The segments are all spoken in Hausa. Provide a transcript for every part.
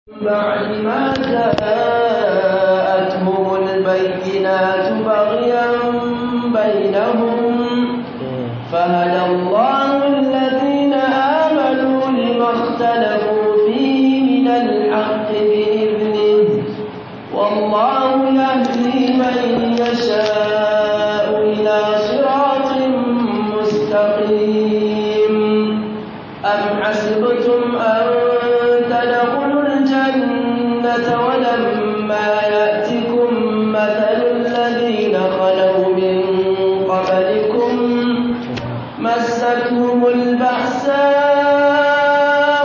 بعد ما جاءتهم البينات بغيا بينهم فهدى الله الذين آمنوا لما اختلفوا فيه من الحق بإذنه والله يهدي من يشاء إلى صراط مستقيم أم حسبتم أن تدخلوا الجنة ولما يأتكم مثل الذين خلوا من قبلكم مستهم البأساء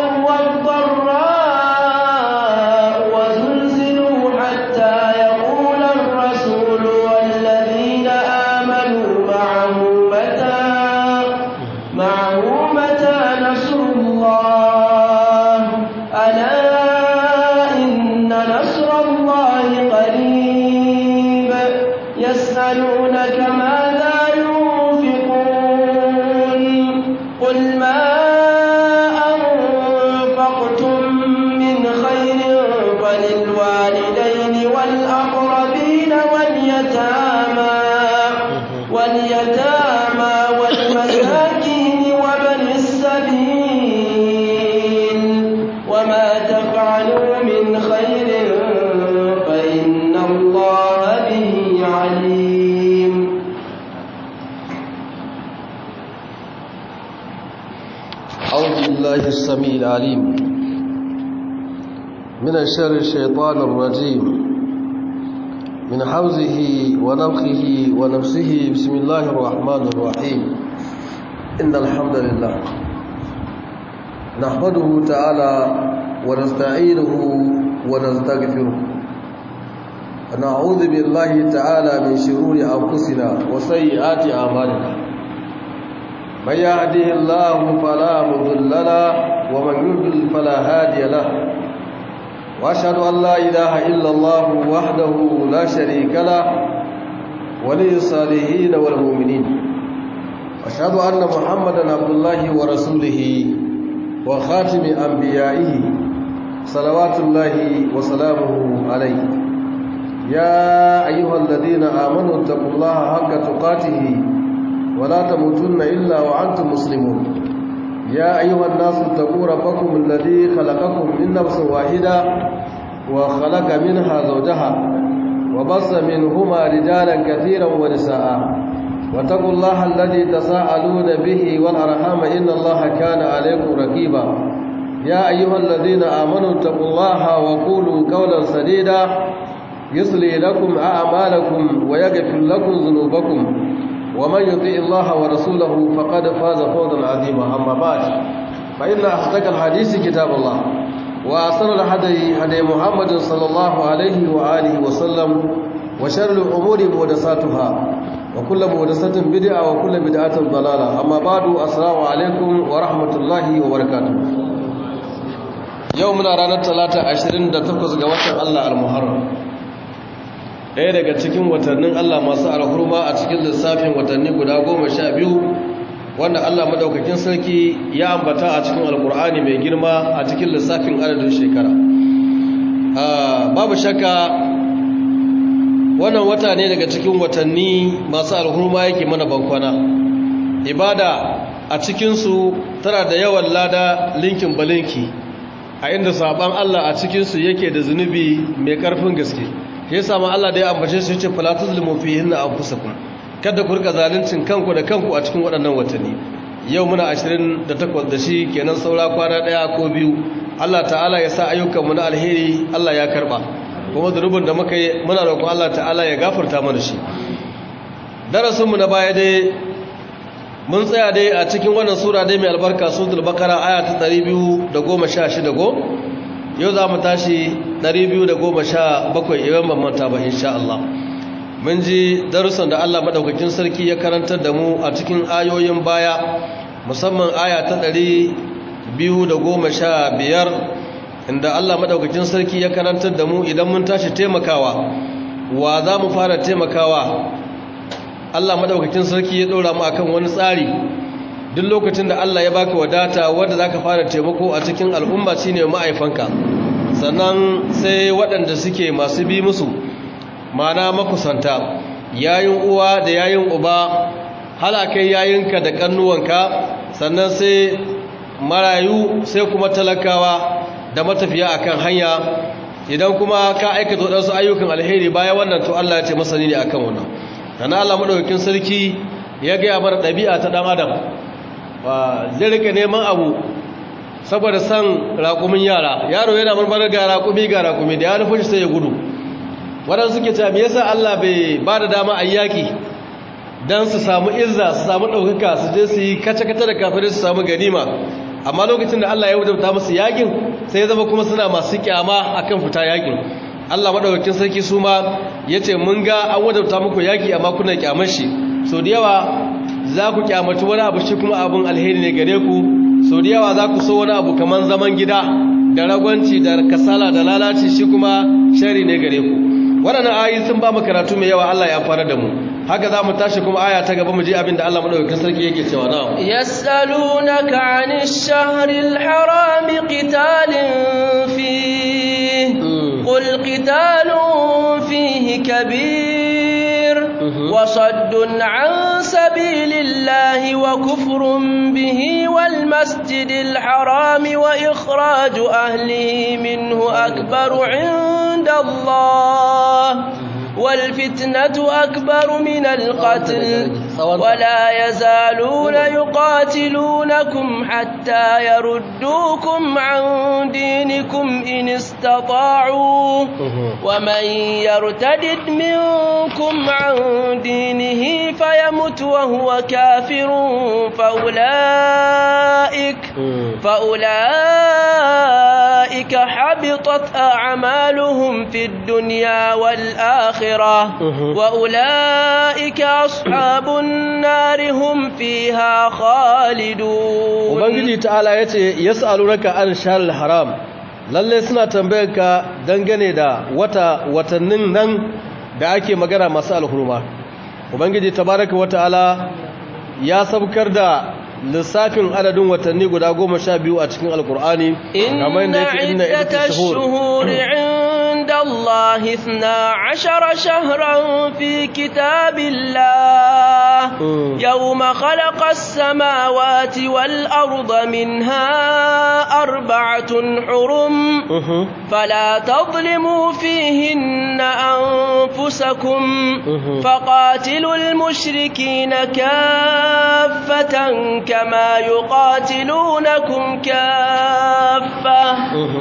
والضراء وزلزلوا حتى يقول الرسول والذين آمنوا معه متى معه متى نصر الله ألا إن نصر الله قريب يسألونك ماذا ينفقون قل ما أنفقتم من خير فللوالدين والأقربين واليتامى واليتامى والمساكين وابن السبيل وما تفعلوا من خير فإن الله به عليم أعوذ بالله السميع العليم من الشر الشيطان الرجيم من حوزه ونفخه ونفسه بسم الله الرحمن الرحيم إن الحمد لله نحمده تعالى ونستعينه ونستغفره ونعوذ بالله تعالى من شرور أنفسنا وسيئات أعمالنا من يهده الله فلا مضل له ومن يضلل فلا هادي له واشهد ان لا اله الا الله وحده لا شريك له ولي الصالحين والمؤمنين واشهد ان محمدا عبد الله ورسوله وخاتم انبيائه صلوات الله وسلامه عليه يا ايها الذين امنوا اتقوا الله حق تقاته ولا تموتن إلا وأنتم مسلمون يا أيها الناس اتقوا ربكم الذي خلقكم من نفس واحدة وخلق منها زوجها وبص منهما رجالا كثيرا ونساء واتقوا الله الذي تساءلون به والأرحام إن الله كان عليكم رقيبا يا أيها الذين آمنوا اتقوا الله وقولوا قولا سديدا يصلي لكم أعمالكم ويغفر لكم ذنوبكم ومن يطيع الله ورسوله فقد فاز فوزا عظيما اما بعد فان اصدق الحديث كتاب الله واحسن الهدي هدي محمد صلى الله عليه واله وسلم وشر الامور محدثاتها وكل محدثه بدعه وكل بدعه ضلاله اما بعد السلام عليكم ورحمه الله وبركاته يومنا ranar talata 28 ga watan Allah al-Muharram ɗaya daga cikin watannin Allah masu alhurma a cikin lissafin watanni guda goma sha biyu wanda Allah madaukakin sarki ya ambata a cikin alkur'ani mai girma a cikin lissafin adadin shekara babu shakka wannan wata ne daga cikin watanni masu alhurma yake mana bankwana ibada a cikinsu tana da yawan lada linkin balinki a inda saban Allah a cikinsu yake da zunubi mai ƙarfin gaske ya sama Allah da ya ambace su yace fala tuzlimu fihin anfusakum kada ku rika zaluncin kanku da kanku a cikin waɗannan watanni yau muna 28 da shi kenan saura kwana daya ko biyu Allah ta'ala ya sa ayyukan mu na alheri Allah ya karba kuma zunubin da muka yi muna roƙon Allah ta'ala ya gafarta mana shi darasin mu na baya dai mun tsaya dai a cikin wannan sura dai mai albarka suratul baqara aya ta 216 go yau za mu tashi 217 idan ban manta ba insha Allah mun ji darussan da Allah madaukakin sarki ya karantar da mu a cikin ayoyin baya musamman aya ta 215 inda Allah madaukakin sarki ya karantar da mu idan mun tashi taimakawa wa za mu fara taimakawa Allah madaukakin sarki ya dora mu akan wani tsari duk lokacin da Allah ya baka wadata wanda zaka fara taimako a cikin al'umma shine ma'aifanka sannan sai waɗanda suke masu bi musu mana makusanta yayin uwa da yayin uba halakai yayinka da kannuwanka sannan sai marayu sai kuma talakawa da matafiya akan hanya idan kuma ka aikata waɗansu ayyukan alheri bayan wannan to Allah ya ce masani ne akan wannan kana Allah madaukakin sarki ya ga bar ɗabi'a ta ɗan adam ba zai rike neman abu saboda san raƙumin yara yaro yana marmarar ga raƙumi ga raƙumi da ya nufin sai ya gudu waɗansu suke cewa me yasa Allah bai ba da dama a yaƙi don su samu izza su samu ɗaukaka su je su yi kace-kace da kafirai su samu ganima amma lokacin da Allah ya wajabta musu yakin sai ya zama kuma suna masu kyama akan fita yakin Allah madaukakin sarki su ma yace mun ga an wajabta muku yaki amma kuna kyamar shi so da yawa za ku kyamaci wani abu shi kuma abun alheri ne gare ku so da yawa za ku so wani abu kaman zaman gida da ragwanci da kasala da lalaci shi kuma shari ne gare ku waɗannan ayoyi sun ba mu karatu mai yawa Allah ya fara da mu haka za mu tashi kuma aya ta gaba mu ji abin da Allah madaukakin sarki yake cewa na yas'alunaka 'anil shahril harami qitalin fihi qul qitalun fihi kabir wa saddun 'an sabilillahi wa kufrun bihi wal masjidil harami wa ikhraju ahlihi minhu akbaru 'inda Allah والفتنة أكبر من القتل ولا يزالون يقاتلونكم حتى يردوكم عن دينكم إن استطاعوا ومن يرتد منكم عن دينه فيمت وهو كافر فأولئك فأولئك حبطت أعمالهم في الدنيا والآخرة وأولئك أصحاب النار هم فيها خالدون ubangiji ta'ala yace yas'alunaka an shahril haram lalle suna tambayarka dangane da wata watannin nan da ake magana masu alhurma ubangiji tabaraka wata'ala ya sabkar da lissafin adadin watanni guda goma sha biyu a cikin alkur'ani kamar yadda yake inna iddatash shuhuri عند الله اثنا عشر شهرا في كتاب الله يوم خلق السماوات والأرض منها أربعة حرم فلا تظلموا فيهن أنفسكم فقاتلوا المشركين كافة كما يقاتلونكم كافة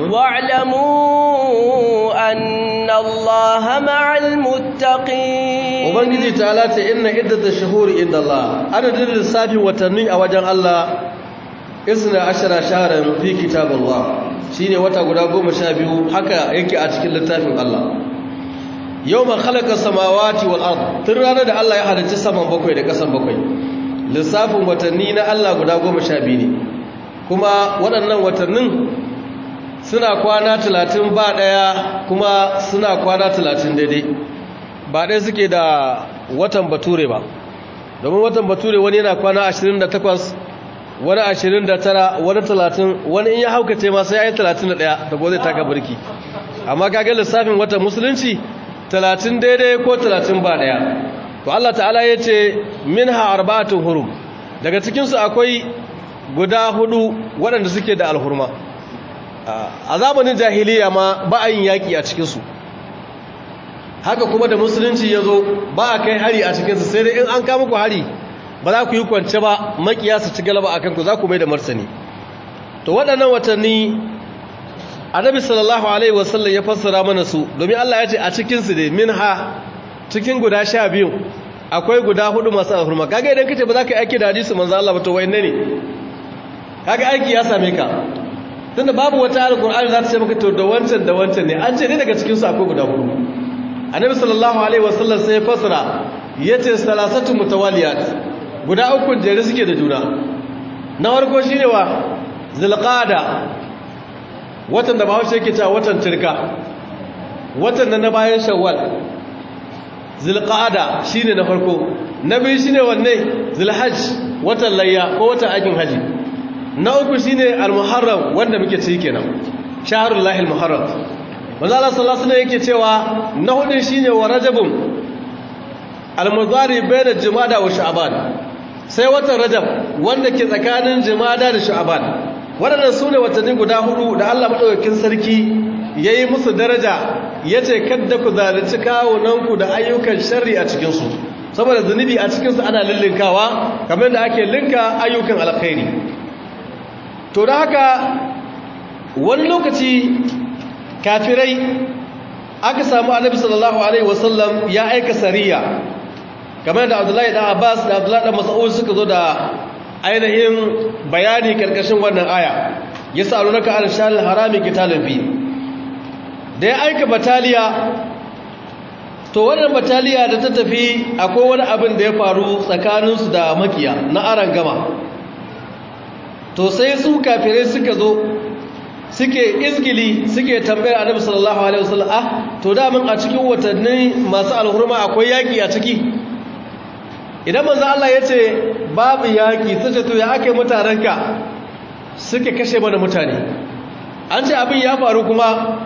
واعلموا أن الله مع المتقين ubangiji ta'ala ce inna iddatash shuhuri inda Allah adadin lissafin watanni a wajen Allah isna ashara shahran fi kitabillah shine wata guda goma sha biyu haka yake a cikin littafin Allah yawma khalaqa samawati wal ard tun ranar da Allah ya halicci saman bakwai da kasan bakwai lissafin watanni na Allah guda goma sha biyu ne kuma waɗannan watannin suna kwana talatin ba ɗaya kuma suna kwana talatin daidai ba ɗaya suke da watan bature ba domin watan bature wani yana kwana 28 wani 29 wani 30 wani in ya haukace ma sai ya yi 31 da ko zai taka birki amma kaga lissafin watan musulunci 30 daidai ko 30 ba ɗaya to Allah ta'ala ya ce minha arba'atun hurum daga cikinsu akwai guda hudu waɗanda suke da alhurma a zamanin jahiliya ma ba a yin yaƙi a cikinsu haka kuma da musulunci ya zo ba a kai hari a cikinsu sai dai in an kama ku hari ba za ku yi kwance ba makiya su ci galaba a kanku za ku mai da martani to waɗannan watanni annabi sallallahu alaihi wasallam ya fassara mana su domin Allah ya ce a cikinsu dai min ha cikin guda sha biyu akwai guda hudu masu alhurma kaga idan kace ba za ka yi aiki da hadisi manzo Allah ba to wayanne ne kaga aiki ya same ka tunda babu wata alqur'ani za ta ce maka to da wancan da wancan ne an ce ne daga cikin su akwai guda hudu annabi sallallahu alaihi wasallam sai ya fasara yace salasatu mutawaliyat guda uku jere suke da juna na farko shine wa zulqada watan da bahaushe yake cewa watan tirka watan da na bayan shawwal zulqada shine na farko na biyu shine wanne zulhajj watan layya ko watan aikin haji na uku shine almuharram wanda muke ciki kenan shahrul lahil muharram manzo Allah sallallahu alaihi wasallam yake cewa na hudun shine wa rajabun al-mudari bayna jumada wa sha'ban sai watan rajab wanda ke tsakanin jumada da sha'ban waɗannan sune watanni guda hudu da Allah madaukakin sarki yayi musu daraja yace kadda ku zalunci kawunanku da ayyukan sharri a cikin su saboda zunubi a cikin su ana lillinkawa kamar da ake linka ayyukan alkhairi to da haka wani lokaci kafirai aka samu annabi sallallahu alaihi wasallam ya aika sariya kamar da Abdullahi da Abbas da Abdullahi da Mas'ud suka zo da ainihin bayani karkashin wannan aya yasalunaka an shal harami qitalun fi da ya aika bataliya to wannan bataliya da ta tafi akwai wani abin da ya faru tsakaninsu da makiya na aran gama to sai su kafirai suka zo suke izgili suke tambayar annabi sallallahu alaihi wasallam ah to da mun a cikin watanni masu alhurma akwai yaki a ciki idan manzo Allah yace babu yaki sai to ya ake mutananka suke kashe mana mutane an ce abin ya faru kuma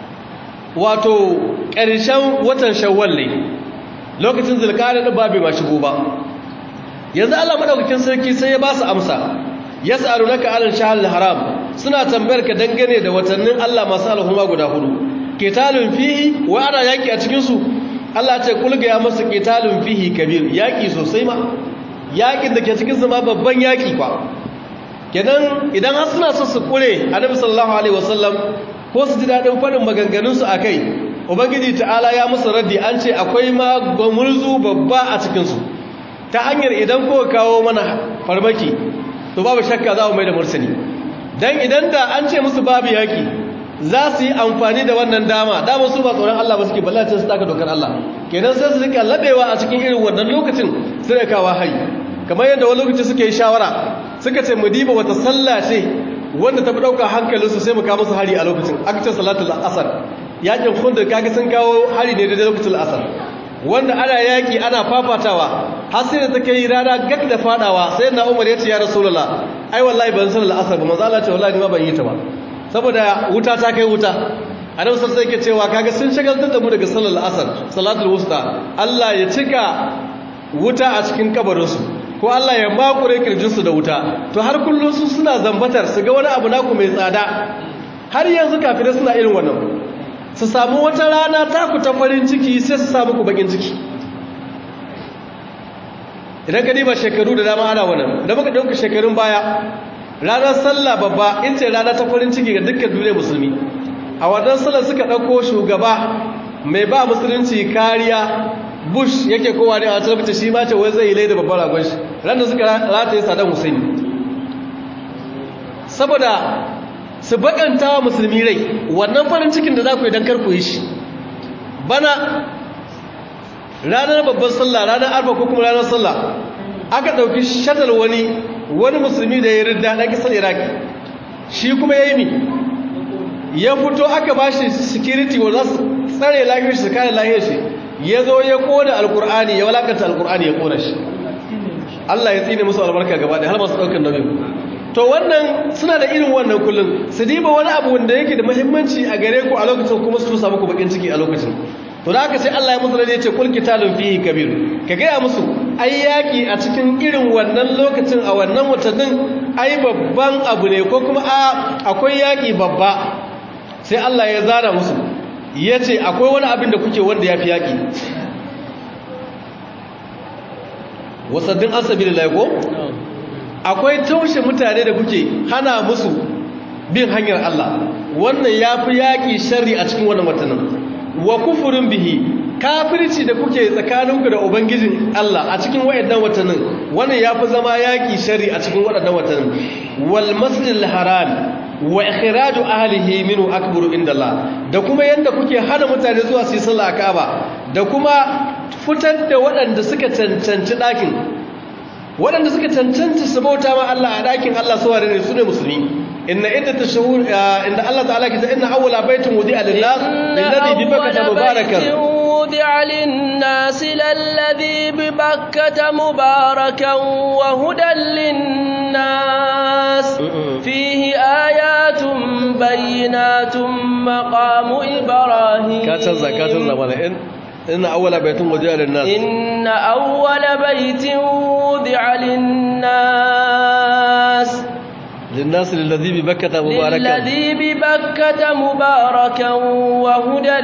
wato ƙarshen watan shawwal ne lokacin zulqa'ada da babu ma shigo ba yanzu Allah madaukakin sarki sai ya ba su amsa yas'alunaka 'alal shahril haram suna tambayar ka dangane da watannin Allah masu alhuma guda hudu qitalun fihi wa ana yaki a cikin su Allah ce kulga ya masu qitalun fihi kabir yaki sosai ma yakin da ke cikin su ma babban yaki kwa kenan idan har suna so su kure Annabi sallallahu alaihi wasallam ko su ji dadin fadin maganganun su akai ubangiji ta'ala ya musu raddi an ce akwai ma gwamurzu babba a cikin su ta hanyar idan ko kawo mana farmaki to babu shakka za mu mai da mursani dan idan da an ce musu babu yaki za su yi amfani da wannan dama dama su ba tsoron Allah ba suke ballacin su taka dokar Allah kenan sai su rika labewa a cikin irin wannan lokacin su da kawo hari kamar yadda wani lokaci suke yi shawara suka ce mu diba wata sallah ce wanda ta fi ɗauka hankalinsu sai mu kawo musu hari a lokacin aka ce salatul asar yakin khundur kaga sun kawo hari ne da lokacin asar wanda ana yaki ana fafatawa har sai da take yi rana gak da fadawa sai na Umar ya ce ya Rasulullah ai wallahi ban san al'asar ba manzo Allah ce wallahi ma ban yi ta ba saboda wuta ta kai wuta annabi sai yake cewa kaga sun shagaltar da mu daga sallar asar salatul wusta Allah ya cika wuta a cikin kabarin su ko Allah ya makure kirjin su da wuta to har kullun su suna zambatar su ga wani abu naku mai tsada har yanzu kafirai suna irin wannan su samu wata rana taku ta farin ciki sai su samu ku bakin ciki idan ka diba shekaru da dama ana wannan da muka dauka shekarun baya ranar sallah babba in ce rana ta farin ciki ga dukkan duniya musulmi a wannan sallar suka dauko shugaba mai ba musulunci kariya bush yake kowa ne a talabta shi ma ce wai zai yi laida babbar ragon shi ran da suka rataye saddam hussein saboda su bakanta wa musulmi rai wannan farin cikin da za ku yi don karku yi shi bana ranar babban sallah ranar arba ko kuma ranar sallah aka ɗauki shatar wani wani musulmi da ya ridda ɗan kisar iraki shi kuma ya yi mi ya fito aka ba shi security wanda su tsare lafiyar shi su kare lafiyar shi ya zo ya kona alkur'ani ya walakanta alkur'ani ya kona shi Allah ya tsine musu albarka gaba da har masu ɗaukar nauyin to wannan suna da irin wannan kullum su diba wani abu wanda yake da muhimmanci a gare ku a lokacin kuma su samu ku bakin ciki a lokacin to da haka sai Allah ya musu rade ya ce kul kitalun fihi kabir ka gaya musu ai yaki a cikin irin wannan lokacin a wannan watannin ai babban abu ne ko kuma a akwai yaki babba sai Allah ya zana musu ya ce akwai wani abin da kuke wanda ya fi yaki wasaddin asabi da ko akwai taushe mutane da kuke hana musu bin hanyar Allah wannan ya fi yaƙi shari a cikin wannan watannin wa kufurin bihi kafirci da kuke tsakaninku da ubangijin Allah a cikin wayannan watannin wannan ya fi zama yaƙi shari a cikin waɗannan watannin wal masjidil haram wa ikhraju ahlihi minhu akbaru inda Allah da kuma yanda kuke hana mutane zuwa su yi sallah a Kaaba da kuma fitar da waɗanda suka cancanci ɗakin waɗanda suka cancanta su bauta ma Allah a ɗakin Allah su wane ne su ne musulmi inna idda ta inda Allah ta'ala ke ta inna awwala baitin wudi'a lillah lillazi bi bakkata mubarakan وضع للناس للذي ببكة مباركا وهدى للناس فيه آيات بينات مقام إبراهيم كاتزا كاتزا وانا إن إن أول بيت وضع للناس إن أول بيت وضع للناس للناس للذي ببكة مباركا للذي ببكة مباركا وهدى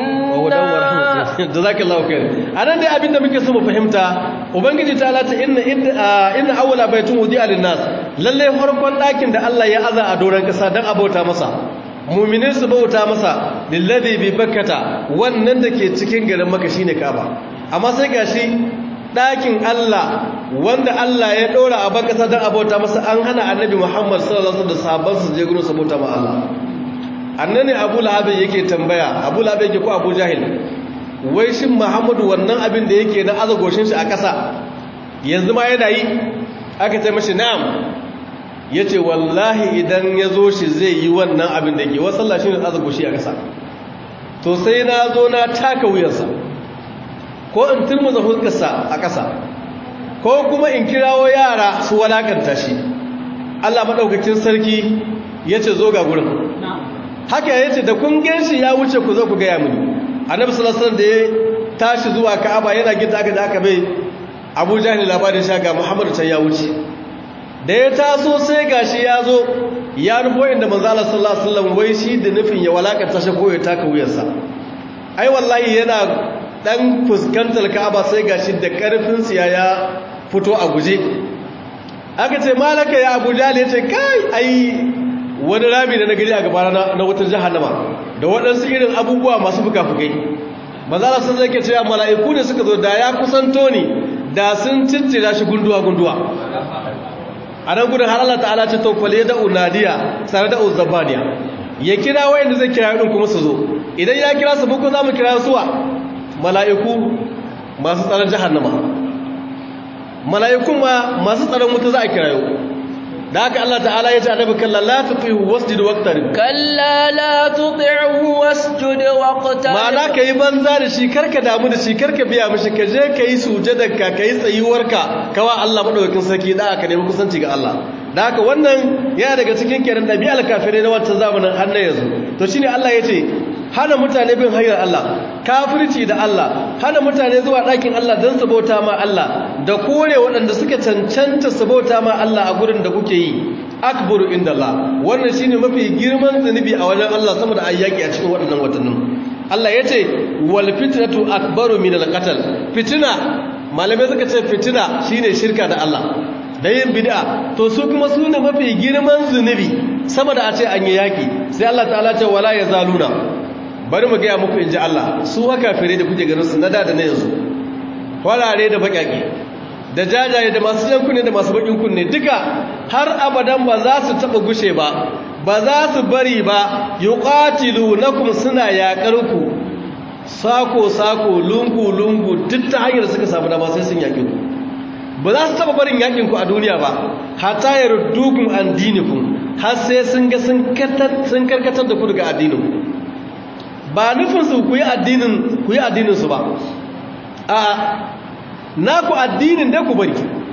للناس jazakallahu khair anan dai abinda muke so mu fahimta ubangiji ta lata inna inna awwala baytun wudi'a lin-nas lalle farkon dakin da Allah ya aza a doran kasa dan abauta masa mu'minin su bauta masa lillazi bi bakkata wannan dake cikin garin Makka shine Kaaba amma sai gashi dakin Allah wanda Allah ya dora a bakasa dan abauta masa an hana annabi Muhammad sallallahu alaihi wasallam da sahabbansa je gurin su bauta ma Allah annane Abu Lahab yake tambaya Abu Lahab yake ko Abu Jahil wai shin muhammadu wannan abin da yake na azagoshin shi a ƙasa yanzu ma yana yi aka ce mashi na'am ya ce wallahi idan ya zo shi zai yi wannan abin da yake wasu Allah shi ne azagoshi a ƙasa to sai na zo na taka wuyarsa ko in turmuza hulkarsa a ƙasa ko kuma in kirawo yara su walakanta shi Allah maɗaukacin sarki ya ce zo ga gurin haka ya ce da kun gan shi ya wuce ku zo ku gaya mini annabi sallallahu alaihi wasallam da ya tashi zuwa Ka'aba yana gida aka da aka bai Abu Jahl labarin sha ga Muhammadu can ya wuce da ya taso sai gashi ya zo ya nufo inda manzo Allah sallallahu alaihi wasallam wai shi da nufin ya walakanta shi ko ya taka wuyarsa ai wallahi yana dan fuskantar Ka'aba sai gashi da karfin siya ya fito a guje aka ce malaka ya Abu Jahl ya ce kai ai wani rami da na gari a gaba na wutar jahannama da waɗansu irin abubuwa masu fuka-fukai mazala sun zai ke cewa mala'iku ne suka zo da ya kusanto ni da sun cincira shi gunduwa-gunduwa a nan gudun har Allah ta'ala ce tofale da unadiya tare da uzabaniya ya kira wayanda zai kira yadda kuma su zo idan ya kira su bukun za mu kira suwa mala'iku masu tsaron jahannama mala'ikun ma masu tsaron wuta za a kira yau da haka Allah ta'ala ya ce annabi kalla la tuti'hu wasjud waqtarib kalla la tuti'hu wasjud waqtarib ma'ana kai banza da shi karka damu da shi karka biya mishi ka je kai sujudarka kai tsayuwarka kawa Allah madaukakin sarki da aka nemi kusanci ga Allah da haka wannan yana daga cikin kenan dabi'al kafirai na wancan zamanin har na yanzu to shine Allah ya ce hana mutane bin hanyar Allah kafirci da Allah hana mutane zuwa ɗakin Allah don su bauta ma Allah da kore waɗanda suka cancanta su bauta ma Allah a gurin da kuke yi akbaru inda Allah wannan shine mafi girman zunubi a wajen Allah sama da ayyaki a cikin waɗannan watannin Allah ya ce wal fitnatu akbaru min al qatl fitina malamai suka ce fitina shine shirka da Allah da yin bid'a to su kuma su ne mafi girman zunubi sama da a ce an yi yaki sai Allah ta'ala ce wala yazaluna bari mu gaya muku in ji Allah su haka fere da kuke ganin su na da da na yanzu kwarare da baƙaƙe da jajaye da masu jan kunne da masu baƙin kunne duka har abadan ba za su taɓa gushe ba ba za su bari ba yi ƙatilu na kuma suna yaƙar ku sako-sako lungu-lungu duk ta hanyar suka samu dama sai sun yaƙi ku ba za su taɓa barin yaƙinku a duniya ba hata ya rudukun an dinikun har sai sun ga sun karkatar da ku daga addininku ba nufinsu ku yi addininsu ba a naku addinin da ku bari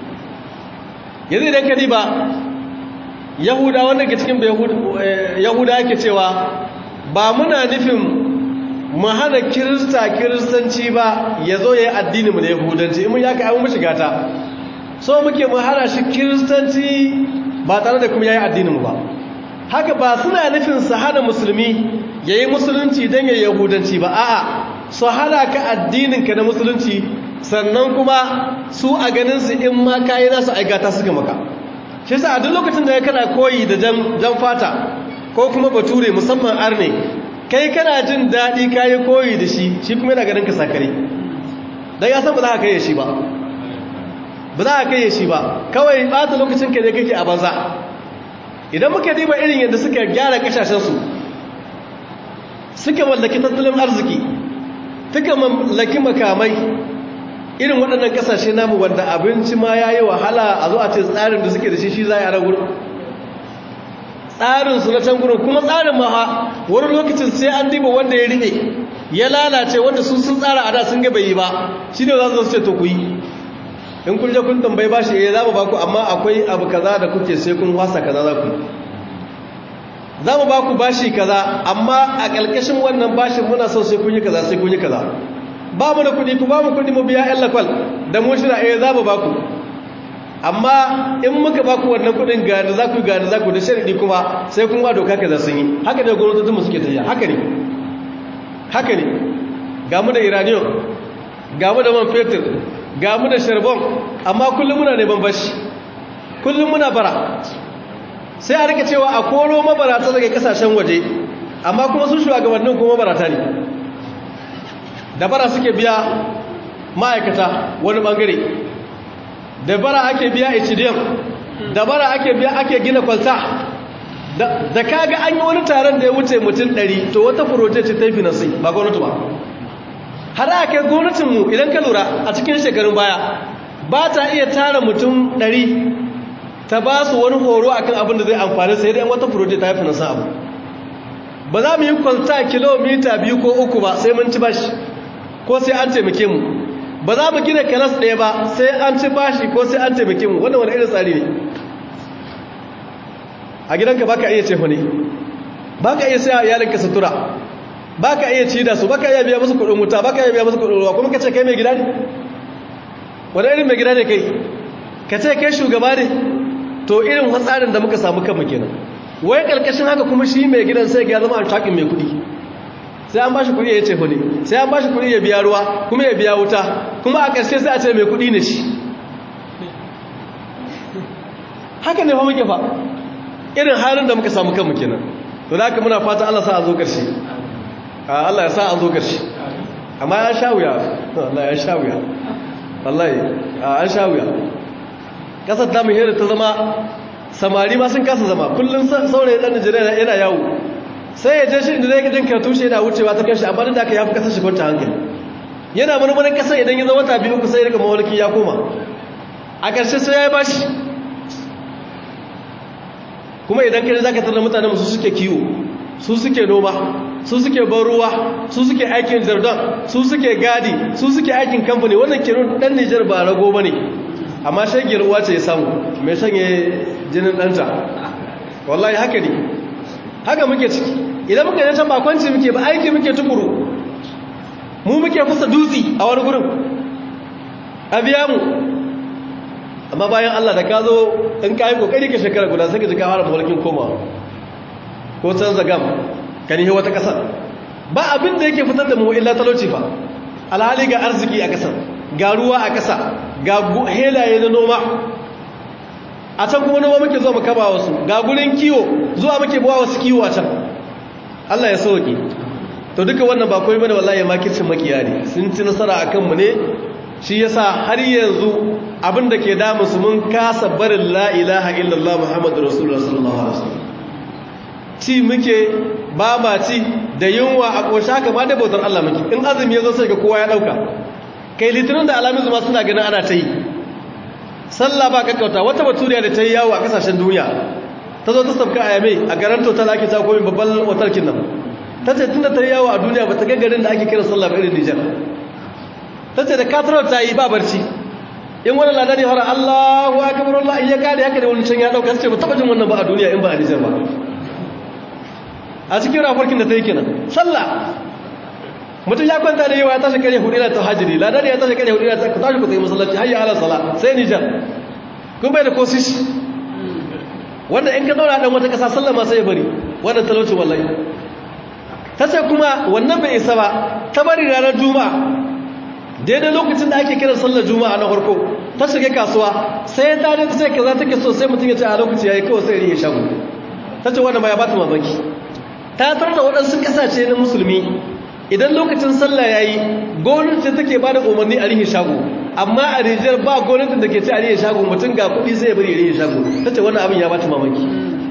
yanzu idan kadi ba yahuda wanda ke cikin yahuda yake cewa ba muna nufin mu hana kirista kiristanci ba ya zo ya yi addininmu na yahudanci in mun yaka abin mashi gata so muke mu hana shi kiristanci ba tare da kuma ya yi addininmu ba haka ba suna nufin su hana musulmi ya yi musulunci don ya yi yahudanci ba a'a su hana ka addininka na musulunci sannan kuma su a ganinsu in ma kayi nasu aikata suka maka shi sa a duk lokacin da ya kana koyi da jan fata ko kuma bature musamman arne kai kana jin daɗi kayi koyi da shi shi kuma yana ganin ka sakare don ya san ba za ka kai shi ba ba za ka kai shi ba kawai ɓata lokacin ka ne kake a banza idan muka diba irin yadda suka gyara kasashensu suka mallaki tattalin arziki suka mallaki makamai irin waɗannan ƙasashe namu wanda abinci ma ya yi wahala a zo a ce tsarin da suke da shi shi za a yi wurin tsarin su na can gurin kuma tsarin ma wani lokacin sai an diba wanda ya riɓe ya lalace wanda sun sun tsara a da sun ga bai yi ba shi ne za su ce to ku yi in kun je kun tambayi bashi eh za mu ba ku amma akwai abu kaza da kuke sai kun wasa kaza za ku za mu ba ku bashi kaza amma a ƙarƙashin wannan bashin muna son sai kun yi kaza sai kun yi kaza ba mu da kuɗi ku ba mu kuɗi mu biya ƴan lakwal da mu shira eh za mu ba ku amma in muka ba ku wannan kuɗin ga da za ku ga da za ku da sharadi kuma sai kun ba doka kaza sun yi haka ne gwamnatocin mu suke tafiya haka ne haka ne ga mu da iranium ga mu da man fetur ga mu da sharbon amma kullum muna neman bashi kullum muna bara sai a rika cewa a koro mabarata daga kasashen waje amma kuma sun shugabannin kuma mabarata ne da bara suke biya ma'aikata wani bangare da bara ake biya hdm da bara ake biya ake gina kwalta da kaga an yi wani taron da ya wuce mutum 100 to wata furoje ce ta yi finansi ba gwamnati ba har aka gwamnatinmu idan ka lura a cikin shekarun baya ba ta iya tara mutum ɗari ta ba su wani horo a kan abin da zai amfani sai dai wata furoje ta yi finansa abu ba za mu yi kwalta kilomita biyu ko uku ba sai mun ci bashi ko sai an taimake mu ba za mu gina kalas ɗaya ba sai an ci bashi ko sai an taimake mu wannan wani irin tsari ne a gidanka ba ka iya cefa ne ba ka iya sai a iyalinka sutura ba ka iya ci da su ba ka iya biya musu kudin wuta ba ka iya biya musu kudin ruwa kuma ka ce kai mai gida ne wani irin mai gida ne kai ka ce kai shugaba ne to irin hatsarin da muka samu kanmu kenan wai karkashin haka kuma shi mai gidan sai ya zama altakin mai kudi sai an bashi kudi ya ce kudi sai an bashi kudi ya biya ruwa kuma ya biya wuta kuma a ƙarshe sai a ce mai kudi ne shi haka ne fa muke fa irin halin da muka samu kanmu kenan to da haka muna fata Allah sa a zo ƙarshe Allah ya sa an zo ƙarshe amma ya sha wuya Allah ya sha wuya wallahi an sha wuya kasar ta mai ta zama samari ma sun kasa zama kullum saurayi ɗan Najeriya yana yawo sai ya je shi inda zai gajin karatu shi yana wucewa ta kashi amma da aka yafi kasar shi kwanta hankali yana marmarin kasar idan ya zama wata biyu ku sai ya rika mawalki ya koma a ƙarshe sai ya yi bashi kuma idan kai za ka tarar mutane su suke kiwo su suke noma su suke ban ruwa su suke aikin jardon su suke gadi su suke aikin kamfani wannan kiro dan Nijar ba rago bane amma shagiyar uwa ce ya samu mai shanye jinin danta wallahi haka ne haka muke ciki idan muka yi can ba kwanci muke ba aiki muke tukuru mu muke fusa dutsi a wani gurin a biya mu amma bayan Allah da ka zo in ka yi kokari ka shekara guda sai ka ji ka fara mulkin komawa ko canza gam ka nihi wata ƙasar ba abin da yake fitar da mu illa talauci fa alhali ga arziki a ƙasar ga ruwa a ƙasa ga helaye na noma a can kuma noma muke zuwa mu kaba wasu ga gurin kiwo zuwa muke bawa wasu kiwo a can Allah ya sauke to duka wannan ba komai bane wallahi makircin makiya ne sun ci nasara akan mu ne shi yasa har yanzu abin da ke damu su mun kasa barin la ilaha illallah muhammadur rasulullah sallallahu alaihi wasallam ci muke ba ma ci da yunwa a ƙosha haka ma da bautar Allah muke in azumi ya zo sai ga kowa ya ɗauka kai litinin da alamin zuma suna ganin ana ta yi sallah ba kakkauta wata baturiya da ta yi yawo a ƙasashen duniya ta zo ta sabka a yame a garin total ake ta komi babban watarkin nan ta ce tun da ta yi yawo a duniya ba ta ga garin da ake kira sallah ba irin nijar ta ce da katarar ta yi ba barci in wani ladani hara allahu akabar allah iya kare haka da wani can ya ɗauka ce ba taɓa jin wannan ba a duniya in ba a nijar ba a cikin rafarkin da ta yi kenan sallah mutum ya kwanta da yawa ya tashi kare hudu ta hajjiri ladar ya tashi kare hudu ta ku tashi ku tsaye masallaci hayya ala sala sai nijar kun bai da kosish wanda in ka zauna dan wata kasa sallah ma sai ya bari wannan talauci wallahi ta ce kuma wannan bai isa ba ta bari ranar juma'a daidai lokacin da ake kiran sallar juma'a na farko ta shiga kasuwa sai ta ne ta ce kaza take so sai mutum ya ce a lokaci yayi kawai sai ya shago ta ce wannan ma ya bata mamaki ta tarda waɗansu ƙasashe na musulmi idan lokacin sallah ya yi gwamnati take ba da umarni a rihe shago amma a rijiyar ba gwamnatin da ke ce a rihe shago mutum ga kuɗi sai ya bari ya rihe shago ta ce wannan abin ya bata mamaki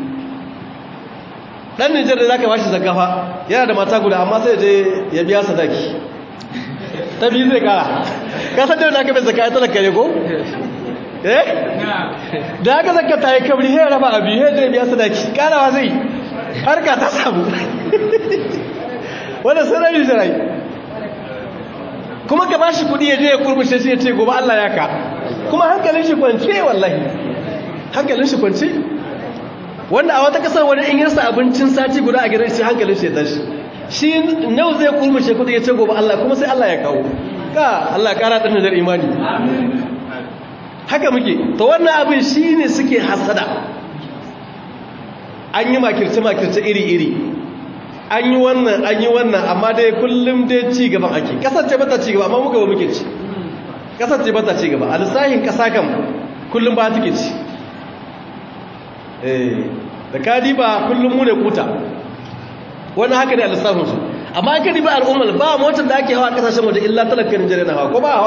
ɗan nijar da za ka bashi zakafa yana da mata guda amma sai je ya biya sadaki ta biyu zai kara kasar da wani aka bai zaka ya talaka ne ko eh da haka zaka tayi kabri he raba abi he zai biya sadaki karawa zai harka ta samu wanda sarari sarai kuma ka bashi kudi ya je ya kurmushe shi ya ce gobe Allah ya ka kuma hankalin shi kwance wallahi hankalin shi kwance wanda a wata kasar wani in yarsa abincin sati guda a gidan shi hankalin shi ya tashi shi nau zai kurmushe kudi ya ce gobe Allah kuma sai Allah ya kawo ka Allah ya kara ɗan da imani haka muke to wannan abin shi ne suke hasada an yi makirce-makirce iri-iri an yi wannan an yi wannan amma dai kullum dai ci gaban ake kasance bata ci gaba amma muka ba muke ci kasance bata ci gaba a lissahin kasa kan kullum ba take ci da kadi ba kullum mu ne kuta wannan haka ne a lissafinsu amma an kadi ba al'ummar ba motar da ake hawa kasashen waje illa talakar nigeria na hawa ko ba hawa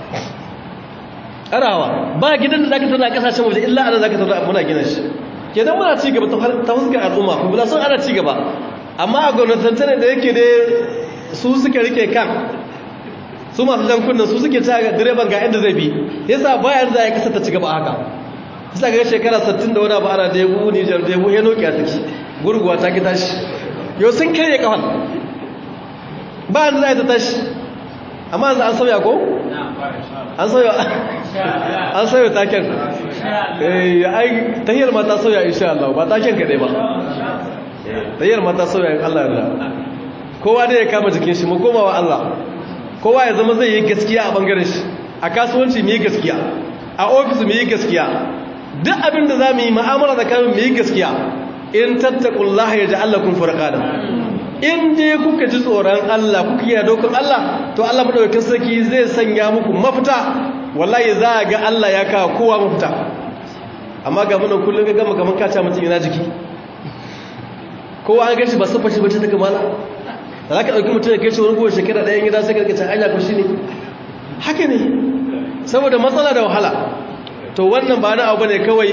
ana hawa ba gidan da za ka tana a kasashen waje illa ana za ka tana muna gina shi kenan muna ci gaba ta fuskar al'umma kuma sun ana ci gaba amma a gwamnatantane da yake dai su suka rike kan su masu jankunan su suke ta direban ga inda zai bi yasa bayan za a yi kasa ta ci gaba haka yasa ga shekara 60 da wani abu ana debu nijar debu ya noki a take gurguwa ta ki tashi yau sun karye kafan bayan za a yi ta tashi amma yanzu an sauya ko? an sauya an sauya taken tahiyar mata sauya insha Allah ba taken kaɗai ba tahiyar mata sauya in Allah yarda kowa da ya kama jikin shi mu koma wa Allah kowa ya zama zai yi gaskiya a bangaren shi a kasuwanci mu yi gaskiya a ofis mu yi gaskiya duk abin da za mu yi ma'amala da kamun mu yi gaskiya in tattakullaha ya ji Allah kun furqana in dai kuka ji tsoron Allah kuka yi dokar Allah to Allah madaukakin sarki zai sanya muku mafita wallahi za ga Allah ya kawo kowa mafita amma ga munan kullun ga gama kaman kaca mutum yana jiki kowa an gashi ba su fashi bace ta kamala za ka ɗauki mutum ya kai shi wani kowace shekara ɗayan gida sai karkacin anya ko shi ne haka ne saboda matsala da wahala to wannan ba na abu ne kawai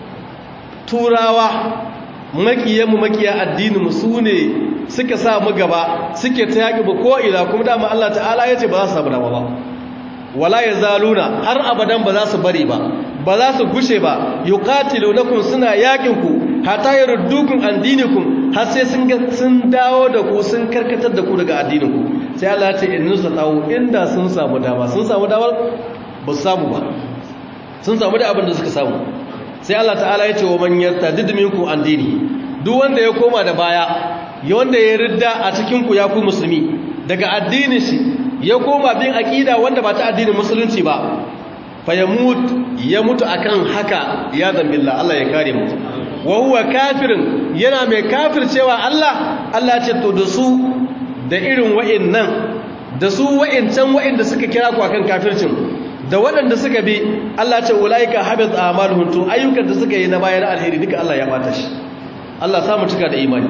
turawa makiyanmu makiya addininmu su ne suka sa mu gaba suke ta yaƙi ba ko'ina kuma dama Allah ta'ala ya ce ba za su samu dama ba wala ya zaluna har abadan ba za su bari ba ba za su gushe ba yuqatilu lakum suna yaƙin ku hatta yaruddukum an dinikum har sai sun sun dawo da ku sun karkatar da ku daga addinin ku sai Allah ya ce in nusa tawo inda sun samu dama sun samu damar ba su samu ba sun samu da abin da suka samu sai Allah ta'ala ya ce wa man yartadid minkum an dini duk wanda ya koma da baya wanda ya ridda a cikinku ya ku musulmi daga addinin shi ya koma bin aƙida wanda ba ta addinin musulunci ba fa ya mutu ya mutu akan haka ya zambilla Allah ya kare mu wa huwa kafirin yana mai kafircewa Allah Allah ce to da su da irin wa'annan da su wa'ancan wa'anda suka kira ku akan kafircin da waɗanda suka bi Allah ce ulaika habit a'maluhum to ayyukan da suka yi na bayan alheri duka Allah ya bata shi Allah samu cika da imani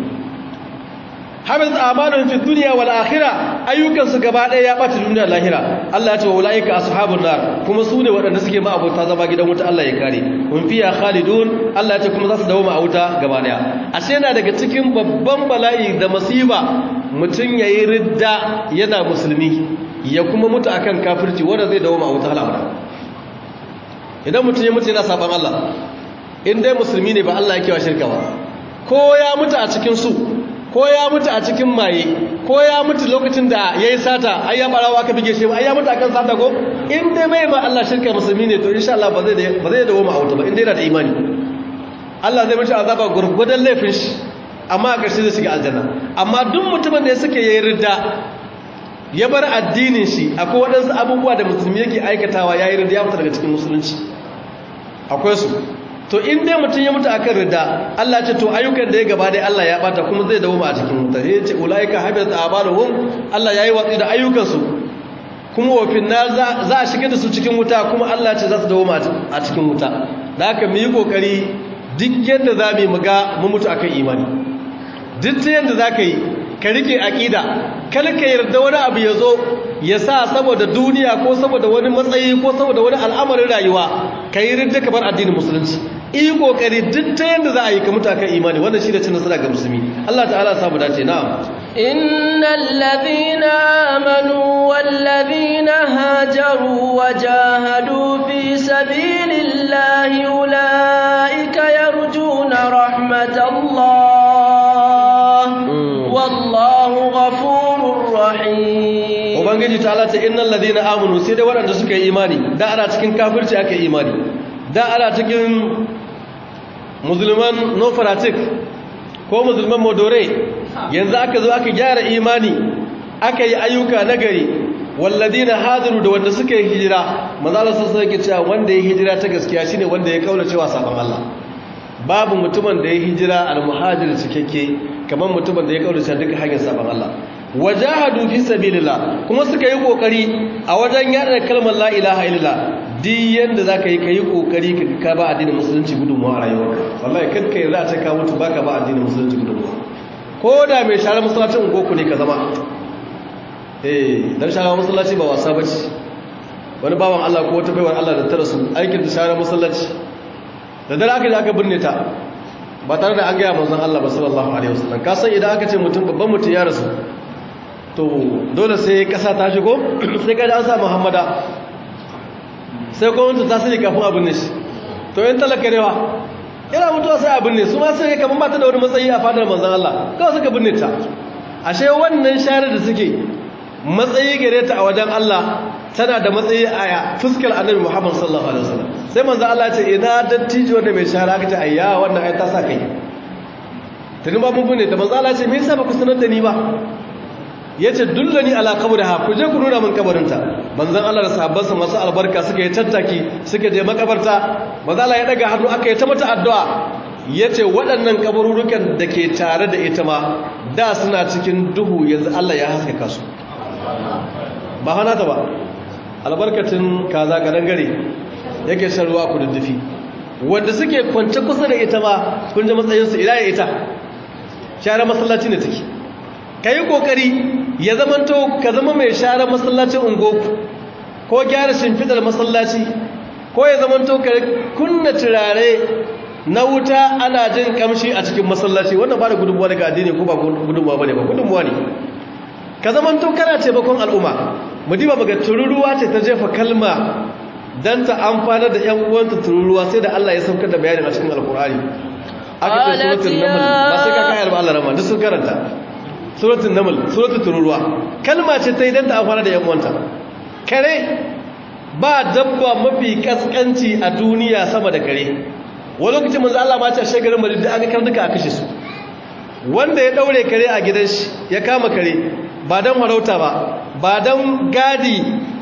habis amanun fi dunya wal akhirah ayyukan su gaba daya ya bata duniya lahira Allah ya ce wa ulaika ashabun nar kuma su ne waɗanda suke ma abota zama gidan wuta Allah ya kare hum fiya khalidun Allah ya ce kuma za su dawo ma wuta gaba daya ashe yana daga cikin babban bala'i da masiba mutun yayi ridda yana musulmi ya kuma mutu akan kafirci wanda zai dawo ma wuta halawada idan mutun ya mutu yana saban Allah in dai musulmi ne ba Allah yake wa shirka ba ko ya mutu a cikin su ko ya mutu a cikin maye ko ya mutu lokacin da ya yi sata ai ya barawa aka bige shi ai ya mutu akan sata ko in dai mai ba Allah shirka musulmi ne to insha Allah ba zai ba zai dawo ma auta ba in dai yana da imani Allah zai mishi azaba gurgudan laifin shi amma a ƙarshe zai shiga aljanna amma duk mutumin da ya suke yayi ridda ya bar addinin shi akwai waɗansu abubuwa da musulmi yake aikatawa yayi ridda ya fita daga cikin musulunci akwai su to in dai mutum ya mutu akan rida Allah ce to ayyukan da ya gaba dai Allah ya bata kuma zai dawo ma a cikin wuta sai ya ce ulaika habitat a'maluhum Allah yayi watsi da ayyukan su kuma wa finna za a shiga da su cikin wuta kuma Allah ce za su dawo ma a cikin wuta da haka mu yi kokari duk yadda za mu ga mu mutu akan imani duk ta yadda za ka yi ka rike aqida kar ka yarda wani abu ya zo ya sa saboda duniya ko saboda wani matsayi ko saboda wani al'amarin rayuwa ka yi ridda ka bar addinin musulunci yi kokari duk ta yadda za a yi ka mutu akan imani wannan shi da cin nasara ga musulmi Allah ta'ala samu dace na'am innal ladhina amanu wal ladhina hajaru wajahadu fi رحيم ubangiji ta alata innal ladina amanu sai dai waɗanda suka yi imani da ana cikin kafirci aka yi imani da ana cikin musulman no fanatic ko musulman modore yanzu aka zo aka gyara imani aka yi ayyuka nagari walladina hadiru da wanda suka yi hijira manzala sassa yake cewa wanda ya hijira ta gaskiya shine wanda ya kaula cewa sabon Allah babu mutumin da ya hijira al-muhajir cikakke kamar mutumin da ya kaula cewa duka hanyar sabon Allah wajahadu fi sabilillah kuma suka yi kokari a wajen yada kalmar la ilaha illallah duk yanda zaka yi kai kokari ka ka ba addinin musulunci gudunmuwa a rayuwarka wallahi kad kai za ta ka mutu baka ba addinin musulunci gudunmuwa ko da mai share masallacin goku ne ka zama eh dan share masallaci ba wasa bace wani bawan Allah ko wata baiwar Allah da ta rasu aikin da share masallaci da dare aka je aka binne ta ba tare da an gaya manzon Allah ba sallallahu alaihi wasallam ka san idan aka ce mutum babban mutum ya rasu to dole sai kasa ta shigo sai kada an sa muhammada sai gwamnati ta sani kafin abin ne shi to yin talaka ne wa yana mutuwa sai abin ne su ma sai kamar ba ta da wani matsayi a fadar manzan Allah kawai suka binne ta ashe wannan share da suke matsayi gare ta a wajen Allah tana da matsayi a fuskar annabi Muhammad sallallahu alaihi wasallam sai manzan Allah ce ina dattijo wanda mai share aka ce ayya wannan ai ta sa kai tuni ba mun binne ta manzan Allah ce me yasa ba ku sanar da ni ba ya ce dullani ala kaburha ku je ku nuna min kabarinta manzon Allah da sahabbansa masu albarka suka yi tattaki suka je makabarta manzon Allah ya daga hannu aka yi ta mata addu'a yace waɗannan kabururukan da ke tare da ita ma da suna cikin duhu yanzu Allah ya haskaka su ba hana ta ba albarkacin kaza kadan gare yake shan ruwa ku duddufi wanda suke kwance kusa da ita ma kun ji matsayinsu ina ya ita share masallaci ne take ka yi ƙoƙari ya zamanto ka zama mai share masallacin ungoku ko gyara shimfidar masallaci ko ya zamanto ka kunna turare na wuta ana jin kamshi a cikin masallaci wannan ba da gudunmuwa daga addini ko ba gudunmuwa ba ne ba gudunmuwa ne ka zamanto kana taimakon al'umma mu diba maga tururuwa ce ta jefa kalma don ta amfanar da 'yan uwanta tururuwa sai da Allah ya saukar da bayanin a cikin alkur'ani aka ce suratul naml ba sai ka kayar ba Allah rama duk sun karanta suratul naml suratul tururuwa kalma ce ta idan ta amfana da yanwanta kare ba dabba mafi kaskanci a duniya sama da kare wani lokacin manzo Allah ma ce a shegarin Madina da aka karnuka a kashe su wanda ya daure kare a gidan shi ya kama kare ba dan farauta ba ba dan gadi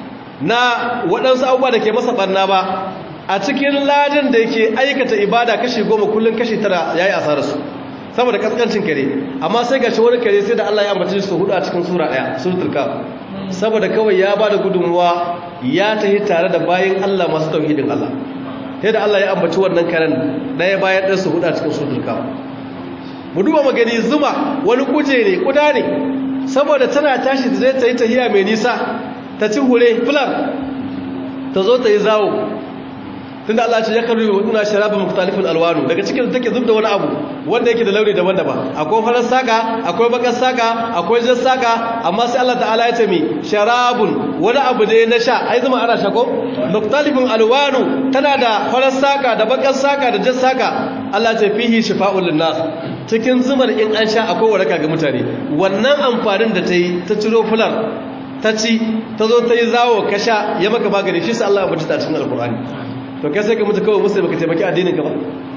na waɗansu abubuwa da ke masa barna ba a cikin ladin da yake aikata ibada kashi goma kullum kashi tara yayi asararsu saboda kaskancin kare amma sai gashi wani kare sai da Allah ya ambace su hudu a cikin sura daya suratul kaf saboda kawai ya bada gudunmuwa ya tahi tare da bayin Allah masu tauhidin Allah sai da Allah ya ambaci wannan karen daya bayan ɗansu hudu a cikin suratul kaf mu duba magani zuma wani kuje ne kuda ne saboda tana tashi da zai ta yi tahiya mai nisa ta ci hure fular ta zo ta yi zawo tunda Allah ce ya karbi wa ina sharabin mukhtalifin alwanu daga cikin take zubda wani abu wanda yake da launi daban-daban akwai farar saka akwai bakar saka akwai jar saka amma sai Allah ta'ala ya ce mi sharabun wani abu da na sha ai zama ana shako mukhtalifin alwanu tana da farar saka da bakar saka da jar saka Allah ce fihi shifa'un linnas cikin zumar in an sha akwai waraka ga mutane wannan amfanin da ta yi ta ciro fular ta ci ta zo ta yi zawo ka sha ya maka magani shi sai Allah ya bata cikin alkur'ani to kai sai ka mutu kawai musu baka taimaki addinin ka ba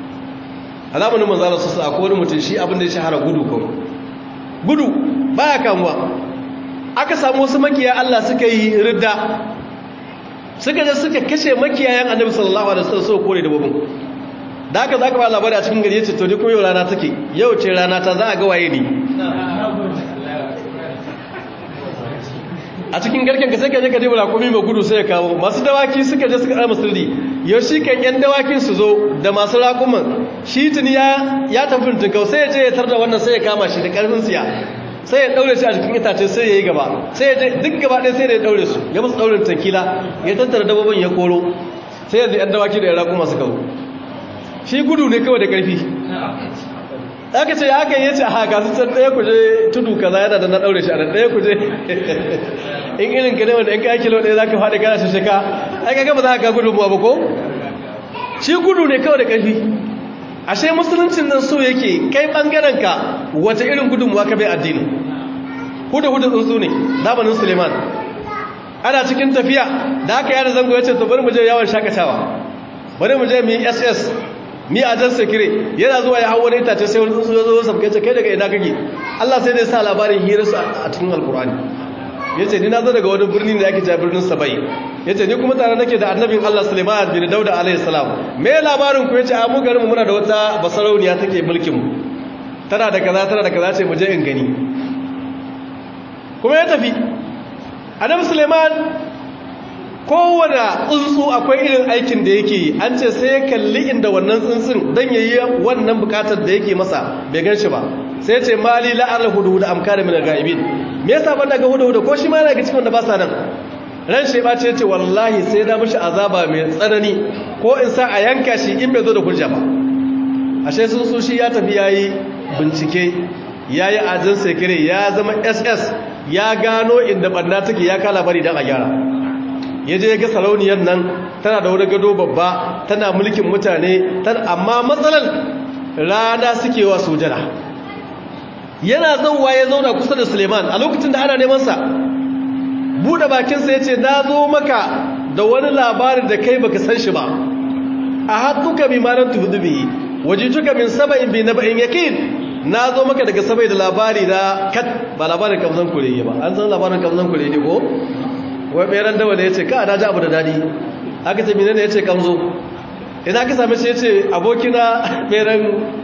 a zamanin manzo Allah sallallahu alaihi wani mutum shi abin da ya shahara gudu kawai gudu baya kamuwa aka samu wasu makiya Allah suka yi ridda suka je suka kashe makiyayan Annabi sallallahu alaihi wasallam suka kore dabbobin da haka zaka ba labari a cikin gari yace to ni ko yau rana take yau ce rana ta za a ga waye ni a cikin garken ka sai ka je ka dibura komai mai gudu sai ya kawo masu dawaki suka je suka ɗara musuldi yau shi kan yan dawakin su zo da masu raƙuman shi tuni ya ya tafi tunkau sai ya je ya tarda wannan sai ya kama shi da ƙarfin siya sai ya ɗaure shi a cikin itace sai ya yi gaba sai ya je duk gaba ɗaya sai da ya ɗaure su ya musu ɗaurin tankila ya tattara dabbobin ya koro sai yanzu yan dawaki da ya raƙuma suka zo shi gudu ne kawai da ƙarfi aka ce ya kan yace a haka su can ɗaya kuje tudu kaza yana da na ɗaure shi a nan ɗaya kuje in irin ka ne wanda in ka kilo ɗaya za ka faɗi kana shi shaka ai ka gaba za ka gudu ba ko shi gudu ne kawai da ƙarfi ashe musuluncin nan so yake kai ɓangaren ka wata irin gudunmuwa ka bai addini huda huda tsuntsu ne zamanin suleiman ana cikin tafiya da aka yada zango ya ce to bari mu je yawon shakatawa bari mu je mu yi ss mi a jan sekire yana zuwa ya hau wani itace sai wani tsuntsu ya zo sabke ce kai daga ina kake Allah sai dai sa labarin hirarsu a cikin alkur'ani ya ce ni na zo daga wani birni da ake cewa birnin sabai ya ce ni kuma tare nake da annabin Allah Suleiman bin Dauda alaihi salam me labarin ku ya ce a mu garin mu muna da wata basarauniya take mulkin mu tana da kaza tana da kaza ce mu je in gani kuma ya tafi annabi Suleiman kowane tsuntsu akwai irin aikin da yake yi an ce sai ya kalli inda wannan tsuntsun don ya yi wannan bukatar da yake masa bai gan shi ba sai ce mali la'ar hudu da amkar min ga'ibin me yasa ban daga hudu hudu ko shi ma yana ga cikin wanda ba sa nan ran shi ba ce ce wallahi sai da mishi azaba mai tsanani ko in sa a yanka shi in bai zo da hujja ba ashe tsuntsu shi ya tafi yayi bincike yayi ajin sekire ya zama ss ya gano inda banda take ya kala bari dan a gyara ya je ga sarauniyar nan tana da wani gado babba tana mulkin mutane amma matsalar rana suke wa sujada yana zauwa ya zauna kusa da suleiman a lokacin da ana nemansa buɗe bakinsa ya ce na zo maka da wani labarin da kai baka san shi ba a hattuka bi malar tuhudubi waje tuka min saba'in bi na ba'in yakin na zo maka daga sabai da labari na kat ba labarin kamzan kurege ba an san labarin kamzan kurege ko wai ɓeran dawa da ya ce ka na ji abu da daɗi aka ce minane ya ce kamzo ina ka same shi ya ce abokina ɓeran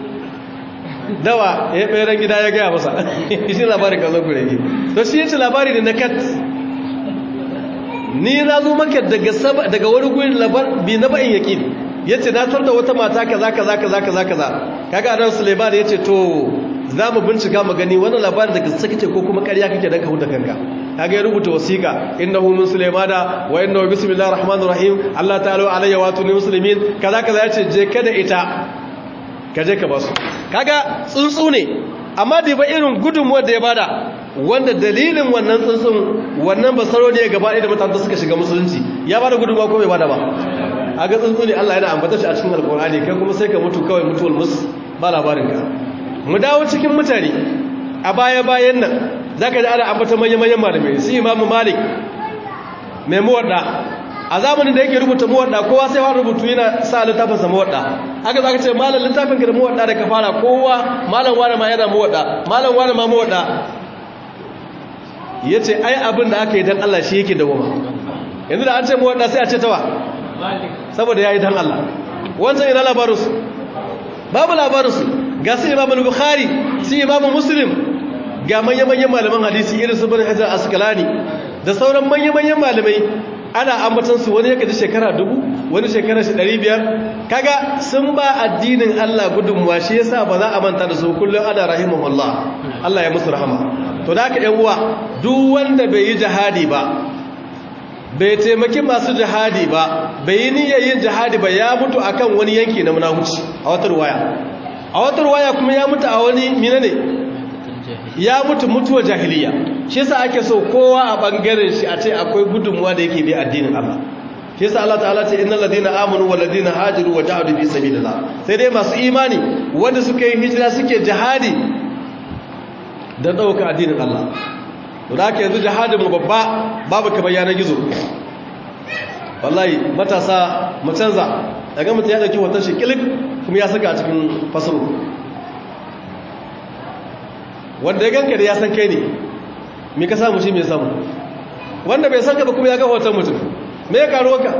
dawa ya ɓeran gida ya gaya masa shi labarin kamzon kurege to shi ya ce labari ne na kat ni na zo maka daga wani gurin labar bi na ba'in yaƙin ya ce na tar da wata mata kaza kaza kaza kaza kaza kaga anan suleiman ya ce to za mu bincika mu gani wannan labarin daga sakite ko kuma ƙarya kake dan ka huda kanka kaga ya rubuta wasiqa innahu min sulaimana wa innahu bismillahir rahmanir rahim Allah ta'ala alayya wa tuni muslimin kaza kaza yace je kada ita ka je ka basu kaga tsuntsu ne amma da ba irin gudunmuwar da ya bada wanda dalilin wannan tsuntsun wannan basaro ne gaba ɗaya da mutane suka shiga musulunci ya bada gudunmuwa ko bai bada ba kaga tsuntsu ne Allah yana ambata shi a cikin alqur'ani kai kuma sai ka mutu kawai mutuwar mus ba labarin ka mu dawo cikin mutane a baya-bayan nan za ka ji ana ambata manya-manyan malamai su imamu malik mai muwadda a zamanin da yake rubuta muwadda kowa sai wani rubutu yana sa littafinsa muwadda haka za ka ce malam littafin ka da muwadda da ka fara kowa malam wani ma yana muwadda malam wani ma muwadda ya ce ai abin da aka yi don allah shi yake dawoma yanzu da an ce muwadda sai a ce tawa saboda ya yi don allah wancan ina labarinsu babu labarinsu ga su imamu bukhari su imamu muslim ga manya-manyan malaman hadisi irin su bani hajjar askalani da sauran manya-manyan malamai ana ambatansu wani ya kaji shekara dubu wani shekara shi ɗari biyar kaga sun ba addinin allah gudunmuwa shi yasa ba za a manta da su kullum ana rahimahullah allah ya musu rahama to da haka yan uwa duk wanda bai yi jihadi ba bai taimaki masu jihadi ba bai yi niyyar yin jihadi ba ya mutu akan wani yanki na munahuci a wata ruwaya a wata ruwaya kuma ya mutu a wani mina ne ya mutu mutuwa jahiliya shi yasa ake so kowa a bangaren shi a ce akwai gudunmuwa da yake bi addinin Allah shi yasa Allah ta'ala ce innal ladina amanu wal ladina hajaru wa jahadu fi sabilillah sai dai masu imani wanda suka yi hijira suke jihadi dan dauka addinin Allah to da haka yanzu jihadin mu babba babu kamar yanar gizo wallahi matasa mu canza daga mutum ya dauki hoton shi kilik kuma ya saka a cikin fasaro wanda ya ganka da ya san kai ne me ka samu shi mai samu wanda bai san ka ba kuma ya ga hoton mutum me ya karo ka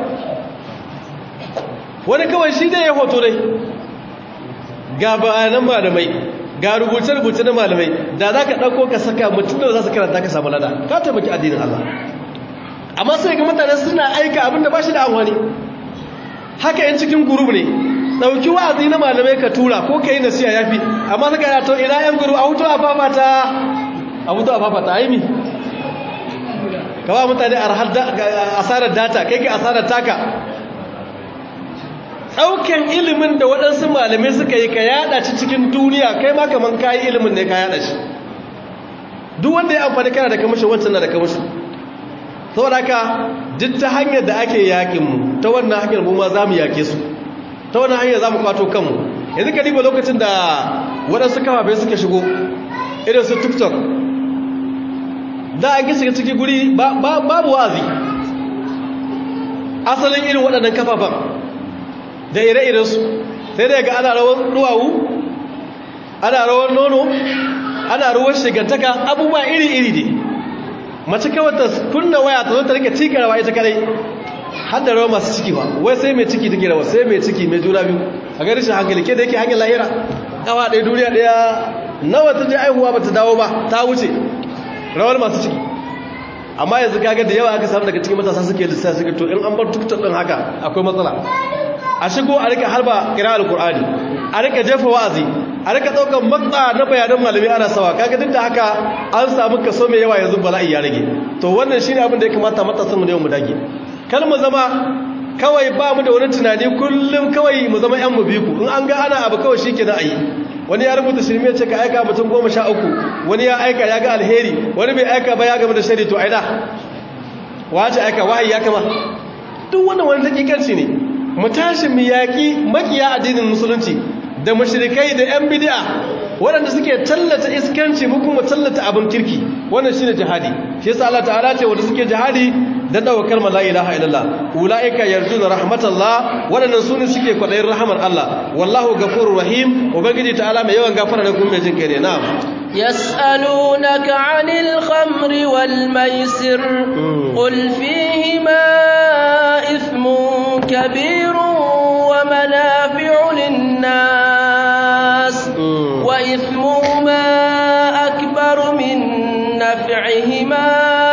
wani kawai shi ne ya hoto dai ga bayanan malamai ga rubuce-rubuce na malamai da za ka ɗauko ka saka mutum da za su karanta ka samu lada ka taimaki addinin Allah amma sai ga mutane suna aika abinda ba shi da amfani haka yin cikin gurub ne ɗauki wa'azi na malamai ka tura ko ka yi nasiya ya fi amma suka yi to ina yan gurub a hutu a fafata a hutu a fafata aimi ka ba mutane asarar data kai ka asarar taka ɗauken ilimin da waɗansu malamai suka yi ka yaɗa ci cikin duniya kai ma kaman kayi ilimin ne ka yaɗa shi duk wanda ya amfani kana da kamashin wancan na da kamashin saboda haka duk ta hanyar da ake yaƙinmu ta wannan hanyar mu ma za mu yaƙe su ta wannan hanyar za mu kwato kanmu yanzu ka riba lokacin da waɗansu kafafe suka shigo irin su tiktok da an gisa ciki guri babu wazi asalin irin waɗannan kafafan da ire-irensu sai dai ga ana rawar duwawu ana rawar nono ana ruwan shigantaka abubuwa iri-iri ne mace kawai ta kunna waya ta zo ta rike cika rawa ita kadai har da rawa masu ciki ba wai sai mai ciki take rawa sai mai ciki mai juna biyu a ga rashin hankali ke da yake hanyar lahira kawa ɗaya duniya ɗaya nawa ta je aihuwa ba ta dawo ba ta wuce rawar masu ciki amma yanzu kaga da yawa aka samu daga cikin matasa suke lissafi suke to in an bar tuktar ɗin haka akwai matsala a shigo a rika harba kira alkur'ani a rika jefa wa'azi a rika ɗaukar matsa na bayanan malami ana sawa kaga duk da haka an samu kaso mai yawa yanzu bala'i ya rage to wannan shine abin da ya kamata matasan mu da mu dage kar mu zama kawai ba mu da wani tunani kullum kawai mu zama yan mu biku in an ga ana abu kawai shikenan ayi wani ya rubuta shirme ce ka aika mutum goma sha uku wani ya aika ya ga alheri wani bai aika ba ya gama da shari to aina wace aika wahayi ya kama duk wannan wani dakikanci ne mu tashi mu yaƙi makiya addinin musulunci da mashirikai da 'yan bidi'a waɗanda suke tallata iskanci mu kuma tallata abin kirki wannan shine jihadi shi yasa Allah ta'ala ce wanda suke jihadi da daukar ma la ilaha illallah ulaika yarjuna rahmatallah waɗannan sune suke kwadayin rahmar Allah wallahu ghafurur rahim ubangiji ta'ala mai yawan gafara ne kuma mai jin kai ne na'am يسألونك عن الخمر والميسر قل فيهما إثم كبير ومنافع للناس وإثمهما أكبر من نفعهما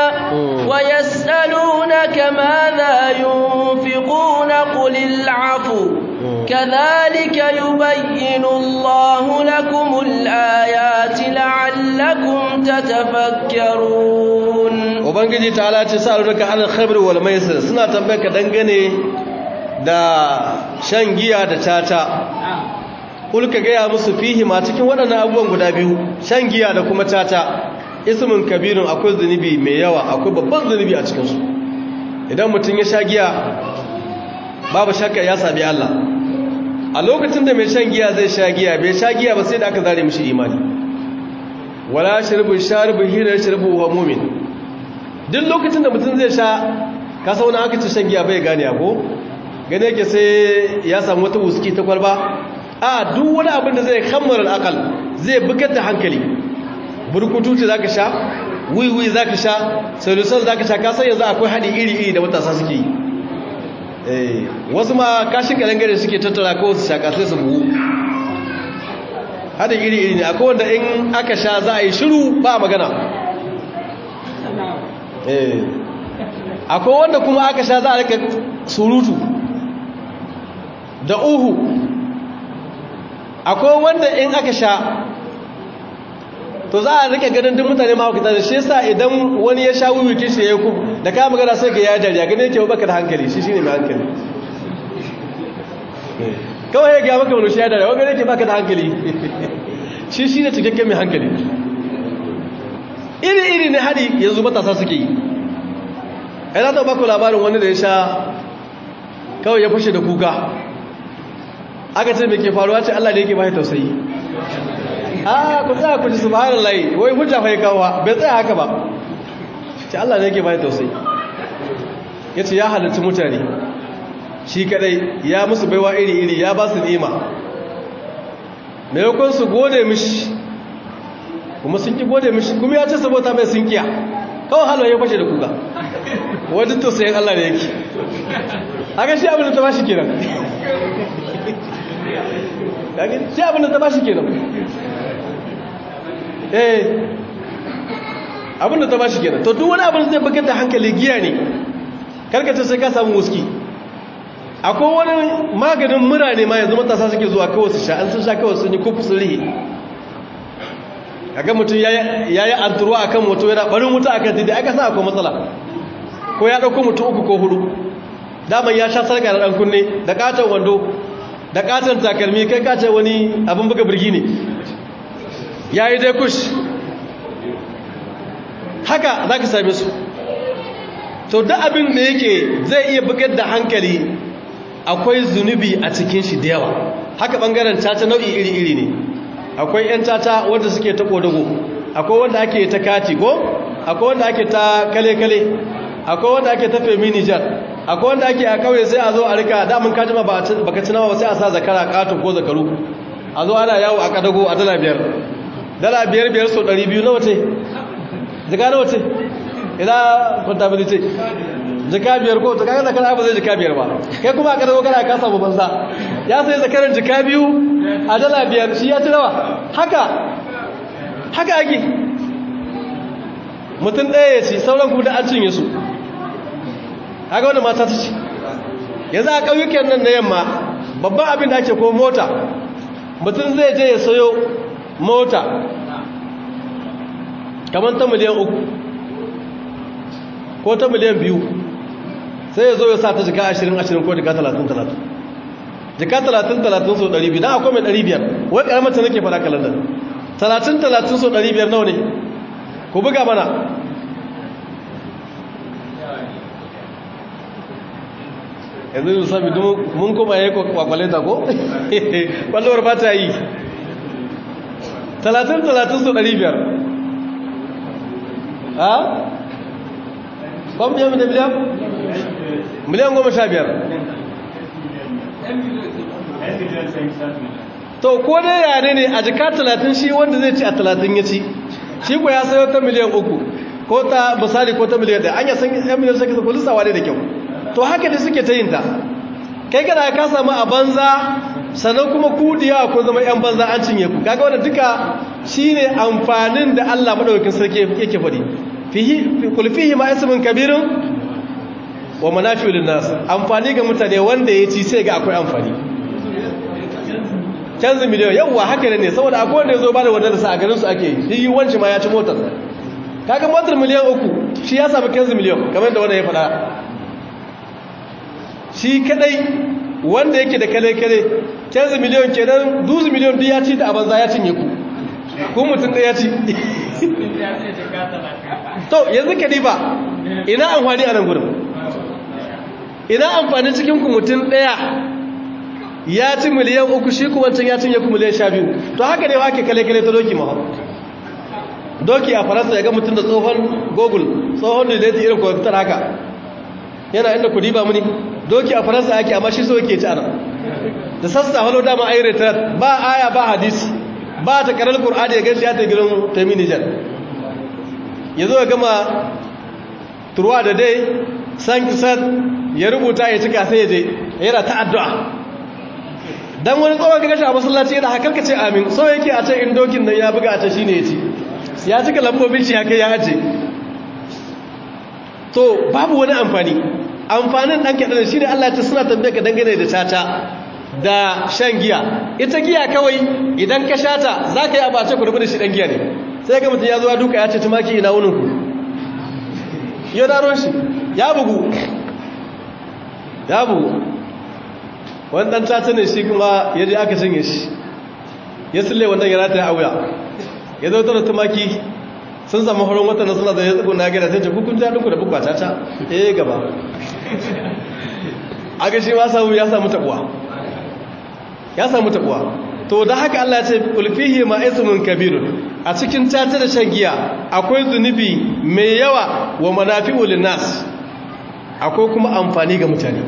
ويسألونك ماذا ينفقون قل العفو كذلك يبين الله لكم الآيات لعلكم تتفكرون ubangiji ta ala ce sa'alunaka alal khamr wal maisir suna tambayar dangane da shan giya da tata ulka gaya musu fihi ma cikin waɗannan abubuwan guda biyu shan giya da kuma tata ismin kabirun akwai zunubi mai yawa akwai babban zunubi a cikinsu idan mutum ya sha giya babu shakka ya sami Allah a lokacin da mai shan giya zai sha giya bai sha giya ba sai da aka zare mishi imani wala shirbu sharibu hira shirbu wa mumin duk lokacin da mutum zai sha kasa wani aka ci shan giya bai gane ko gane yake sai ya samu wata wuski ta kwalba a duk wani abin da zai kammara al'akal zai bugar da hankali burkututu za ka sha wiwi za ka sha solusan za ka sha kasan yanzu akwai haɗi iri-iri da matasa suke yi wasu ma kashin ƙalangare suke tattara kawai su shaƙa sai su buhu haɗin iri-iri ne akwai wanda in aka sha za a yi shiru ba magana akwai wanda kuma aka sha za a rika surutu da uhu akwai wanda in aka sha to za a rike ganin duk mutane ma hukita da shi yasa idan wani ya sha wuyi shi ya yi ku da kama magana sai ga ya dariya gane yake baka da hankali shi shine mai hankali kawai ya ga maka wani shi ya dariya wani yake baka da hankali shi shine cikakken mai hankali iri iri ne hadi yanzu matasa suke yi ai na taɓa ku labarin wani da ya sha kawai ya fashe da kuka aka ce mai ke faruwa ce Allah da yake bai tausayi a ku tsaya ku ji subhanallahi wai hujja fa ya kawo bai tsaya haka ba ce Allah ne yake bai tausayi yace ya halarci mutane shi kadai ya musu baiwa iri iri ya ba su ni'ima maimakon su gode mishi kuma sun ki gode mishi kuma ya ce saboda mai sun kiya kawai halwa ya fashe da kuka wajen tausayin Allah ne yake haka shi abin da ta bashi kenan shi abin da ta bashi kenan eh abin da ta bashi kenan to duk wani abin da zai bugar da hankali giya ne karkace sai ka samu wuski akwai wani maganin mura ne ma yanzu matasa suke zuwa kawai su sha an sun sha kawai sun yi kufu sun rihe kaga mutum ya yi anturu a kan mutum yana barin wuta a kan titi aka sa akwai matsala ko ya ɗauko mutum uku ko hudu daman ya sha sarka da ɗan kunne da katon wando da katon takalmi kai kace wani abin buga birgi ne ya yi dai kush haka za ka same su to da abin da yake zai iya bugar da hankali akwai zunubi a cikin shi da yawa haka ɓangaren caca nau'i iri-iri ne akwai 'yan caca wanda suke ta ƙodago akwai wanda ake ta kati ko akwai wanda ake ta kale-kale akwai wanda ake ta femi nijar akwai wanda ake a kauye sai a zo a rika damun kajima ba ka ci nama ba sai a sa zakara kato ko zakaru a zo ana yawo a kadago a dala biyar dala biyar biyar so ɗari biyu nawa ce jika nawa ce ina contability jika biyar ko ta kaga zakara ba zai jika biyar ba kai kuma a kadago kana ka samu banza ya sai zakaran jika biyu a dala biyar shi ya ci nawa haka haka ake mutum ɗaya ya ci sauran kuma da an cinye su haka wanda mata ta ci yanzu a ƙauyukan nan na yamma babban abin da ake ko mota mutum zai je ya sayo mota kamar ta miliyan uku ko ta miliyan biyu sai ya zo ya sa ta jika ashirin ashirin ko jika talatin talatin jika talatin talatin so ɗari biyu don akwai mai ɗari biyar wai ƙaramar ta nake fara kalandar talatin talatin so ɗari biyar nawa ne ku buga mana yanzu yi sami mun kuma ya yi kwakwaleta ko? kwallowar ba ta yi talatin talatin so ɗari biyar ha? kwan biyan da miliyan? miliyan goma sha biyar to ko dai yare ne a jika talatin shi wanda zai ci a talatin ya ci shi ko ya sayo ta miliyan uku ko ta misali ko ta miliyan ɗaya an yi san yan miliyan sake ko lissawa ne da kyau to haka ne suke ta yin ta kai kana ka samu a banza sannan kuma kudiya ko zama yan banza an cinye ku kaga wannan duka shine amfanin da Allah madaukakin sarki yake faɗi fihi kul fihi ma ismun kabirun wa manafi'u lin-nas amfani ga mutane wanda ya ci sai ga akwai amfani canzu miliyan yawwa haka ne saboda akwai wanda ya zo ba da wadda sa a garin su ake yi wanci ma ya ci motar kaga motar miliyan uku shi ya sami canzu miliyan kamar da wanda ya faɗa shi kadai wanda yake da kale-kale canzu miliyan kenan duzu miliyan duk ya ci da a banza ya cinye ku ku mutum da ya ci to yanzu ka diba ina amfani a nan gudun ina amfani cikin ku mutum ɗaya ya ci miliyan uku shi kuma wancan ya cinye ku miliyan sha biyu to haka ne ake kale-kale ta doki maha doki a faransa ya ga mutum da tsohon google tsohon da zai irin kwamfutar haka yana inda ku diba muni doki a faransa ake amma shi so yake ci ana da sassa halo dama a yi retrat ba aya ba hadisi ba ta karar ƙur'ani ya gashi ya ta gidan taimi nijar ya zo ya gama turwa da dai san kisan ya rubuta ya cika sai ya je yana ta addu'a dan wani tsohon gashi a masallaci yana hakarka ce amin so yake a ce in dokin nan ya buga a ce shine ya ci ya cika lambobin shi haka ya aje to babu wani amfani amfanin ɗan kaɗan shi ne Allah ta suna tambaye ka dangane da tata da shan giya ita giya kawai idan ka shata za ka yi abace ku rubu da shi ɗan giya ne sai ga mutum ya zuwa duka ya ce tumaki ina wuninku ya daro shi ya bugu ya bugu wani ɗan tata ne shi kuma ya je aka cinye shi ya sille wannan ya rata ya auya ya zo tara tumaki sun samu horon watan suna da ya tsago na gida sai ce kukun ja duku da bukwa ta eh gaba aga shi ma samu ya samu tabuwa ya samu tabuwa to da haka Allah ya ce ulfihi ma ismun kabirun a cikin tata da shan giya akwai zunubi mai yawa wa manafi'u linnas akwai kuma amfani ga mutane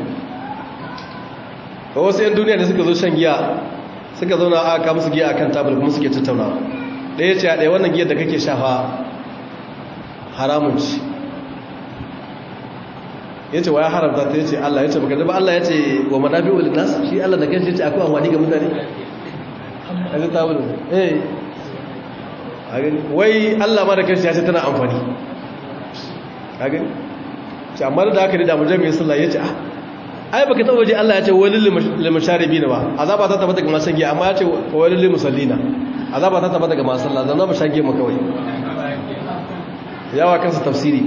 ko wasu yan duniya ne suka zo shan giya suka zauna aka musu giya akan tabul kuma suke tattaunawa ɗaya ce a ɗaya wannan giyar da kake shafa haramun ci ya ce wa ya haramta ta ya ce Allah ya ce baka ba Allah ya ce wa manafi wa linnas shi Allah da kanshi ya ce akwai amfani ga mutane a zai tabul eh wai Allah ma da kanshi ya ce tana amfani a gani ce amma da haka ne da mujami ya sallah ya ce ah ai baka taba waje Allah ya ce wani limasharibi na ba azaba ta tabbata ga masu giya amma ya ce wani limusallina azaba ta tabbata ga masu sallah zanna mu shage mu kawai yawa kansa tafsiri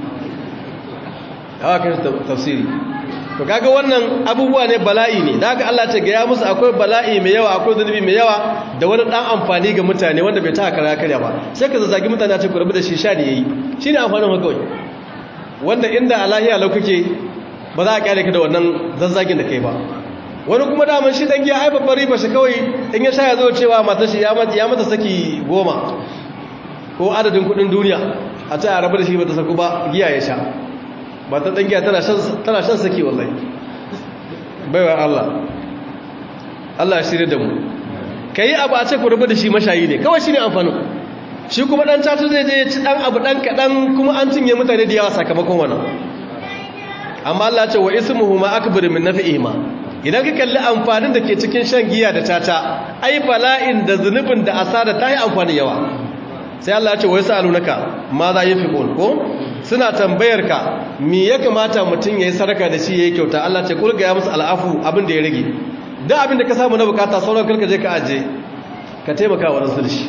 yawa kansa tafsiri to kaga wannan abubuwa ne bala'i ne da haka Allah ce ga ya musu akwai bala'i mai yawa akwai zunubi mai yawa da wani dan amfani ga mutane wanda bai ta kara karya ba sai ka zazzagi mutane a ce ku rabu da shi sha ne yayi shine amfanin haka kawai wanda inda alahiya lau kake ba za a kyale ka da wannan zazzagin da kai ba wani kuma daman shi dan giya ai babbar riba shi kawai in ya sha ya zo cewa matar shi ya mata saki goma ko adadin kudin duniya a ce a rabu da shi ba ta saku ba giya ya sha ba ta ɗan giya tana shan saki wallahi baiwa Allah Allah ya shirya da mu ka yi abu a ce ku rabu da shi mashayi ne kawai shi ne amfanin shi kuma ɗan catu zai je ci ɗan abu ɗan kaɗan kuma an cinye mutane da yawa sakamakon wannan amma Allah ce wa ismuhu ma akbar min nafi'ihima idan ka kalli amfanin da ke cikin shan giya da tata ai bala'in da zunubin da asara ta yi amfani yawa sai Allah ya ce wai sa'alunaka ma za yi fiqul ko suna tambayar ka me ya kamata mutum yayi sadaka da shi yayi kyauta Allah ce kulga ya musu al'afu abin da ya rage da abin da ka samu na bukata sauran karka je ka aje ka taimaka wa rasul shi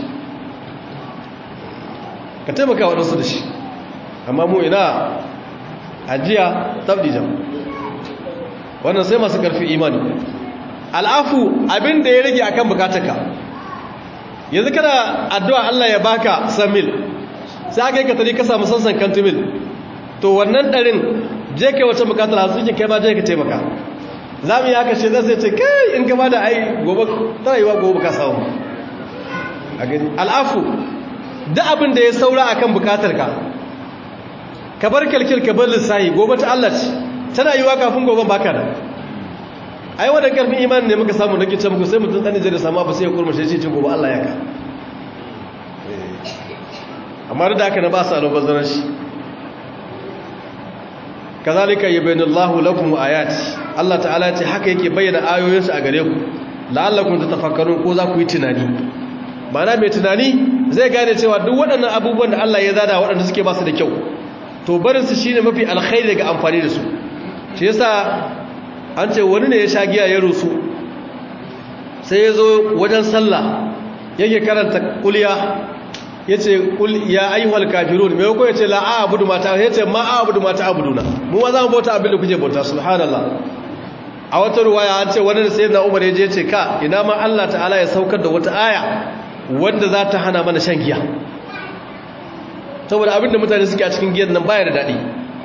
ka taimaka wa rasul shi amma mu ina ajiya tabdijan wannan sai masu karfi imani al'afu abin da ya rage akan bukatarka yanzu kana addu'a Allah ya baka samil sai aka yi ka tari ka samu sansan kantumil to wannan ɗarin je kai wata bukatar a suke kai ma je ka taimaka za mu yi haka ce zai ce kai in gaba da ai gobe tana yi wa gobe ka samu al'afu da abin da ya saura akan bukatarka ka bar kalkil ka bar lissahi gobe ta Allah ce tana yiwa kafin gobe baka da ai wanda karfin imani ne muka samu nake ce muku sai mutum dan da samu abu sai ya kurma shi ce gobe Allah ya ka amma da haka na ba su albazaran shi kazalika yubayyinu Allahu lakum ayati Allah ta'ala ya ce haka yake bayyana ayoyinsa a gare ku la'allakum tatafakkarun ko za ku yi tunani ma'ana mai tunani zai gane cewa duk waɗannan abubuwan da Allah ya zada waɗanda suke ba su da kyau to barinsu shi ne mafi alkhairi daga amfani da su shi yasa an ce wani ne ya sha giya ya rusu sai ya zo wajen sallah yake karanta kuliya ya ce ya ayyuhal kafirun mai ko ya ce la'a abudu mata ya ce ma a abudu mata abuduna mu ma za mu bauta abin da kuke bauta subhanallah a wata ruwaya an ce wani da sai na umar ya je ce ka ina ma Allah ta'ala ya saukar da wata aya wanda za ta hana mana shan giya saboda abinda mutane suke a cikin giyan nan baya da daɗi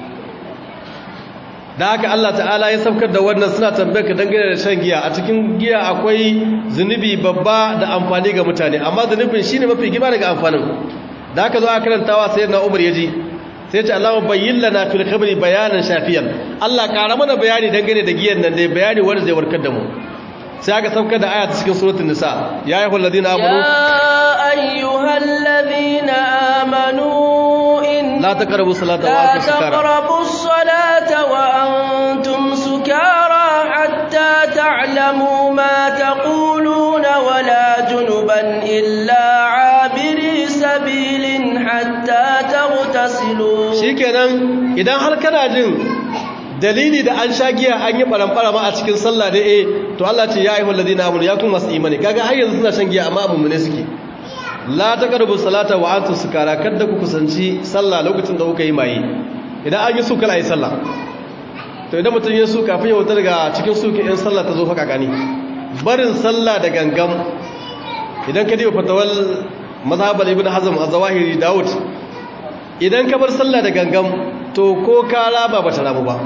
da haka Allah ta'ala ya saukar da wannan suna tambayar ka dangane da shan giya a cikin giya akwai zunubi babba da amfani ga mutane amma zunubin shine mafi gima daga amfanin da haka zo a karantawa sai na Umar yaji sai ce Allah bayyin lana fil khabri bayanan shafiyan Allah ƙara mana bayani dangane da giyan nan dai bayani wanda zai warkar da mu sai aka saukar da aya cikin suratul nisa ya ayyuhal ladina amanu ya ayyuhal ladina amanu لا تقربوا الصلاة وأنتم سكارى لا تقربوا الصلاة وأنتم سكارى حتى تعلموا ما تقولون ولا جنبا إلا عابري سبيل حتى تغتسلوا shikenan idan har kana jin dalili da an sha giya an yi baramfara ma a cikin sallah da eh to Allah ce ya ayyuhal ladina amanu ya kun masu imani kaga har yanzu suna shan giya amma mummune suke la taqrabu salata wa antum sukara kada ku kusanci sallah lokacin da kuka yi maye idan an yi su kala yi sallah to idan mutum ya su kafin ya wuta daga cikin suki in sallah ta zo fa gani barin sallah da gangam idan ka diba fatawal mazhabal ibn hazm az-zawahiri daud idan ka bar sallah da gangam to ko ka raba bata rabu ba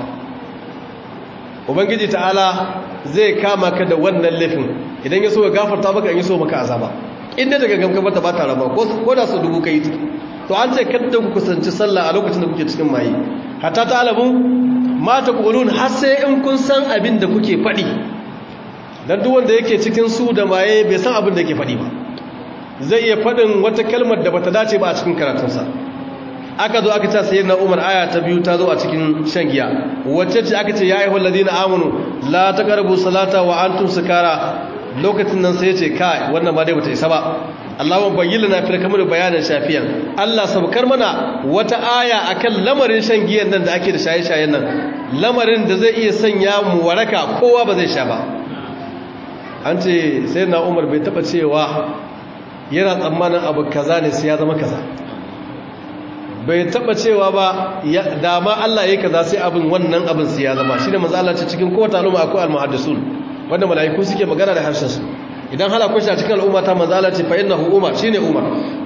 ubangiji ta'ala zai kama ka da wannan laifin idan ya so ya gafarta maka in ya so maka azaba inda daga gamka bata bata raba ko da su dubu kai to an ce kada ku kusanci sallah a lokacin da kuke cikin maye hatta ta alamu ma ta qulun har sai in kun san abin da kuke faɗi dan duk wanda yake cikin su da maye bai san abin da yake faɗi ba zai iya faɗin wata kalmar da bata dace ba a cikin karatunsa aka zo aka ce sayyidina Umar aya ta biyu ta zo a cikin shan giya wacce ce aka ce ya ayyuhal ladina amanu la taqrabu salata wa antum sukara lokacin nan sai ya ce kai wannan ba dai bata isa ba Allahumma bayyana na fil kamar bayanan shafiyan Allah sabkar mana wata aya akan lamarin shan giyan nan da ake da shaye-shayen nan lamarin da zai iya sanya mu waraka kowa ba zai sha ba an ce sayyidina Umar bai taba cewa yana tsammanin abu kaza ne sai ya zama kaza bai taba cewa ba dama Allah ya kaza sai abin wannan abin sai ya zama shine manzo Allah ce cikin kowace al'umma akwai al-muhaddisun wanda malaiku suke magana da harshen su idan hala ko shi a cikin al'umma ta manzo Allah ce fa innahu umar shine umar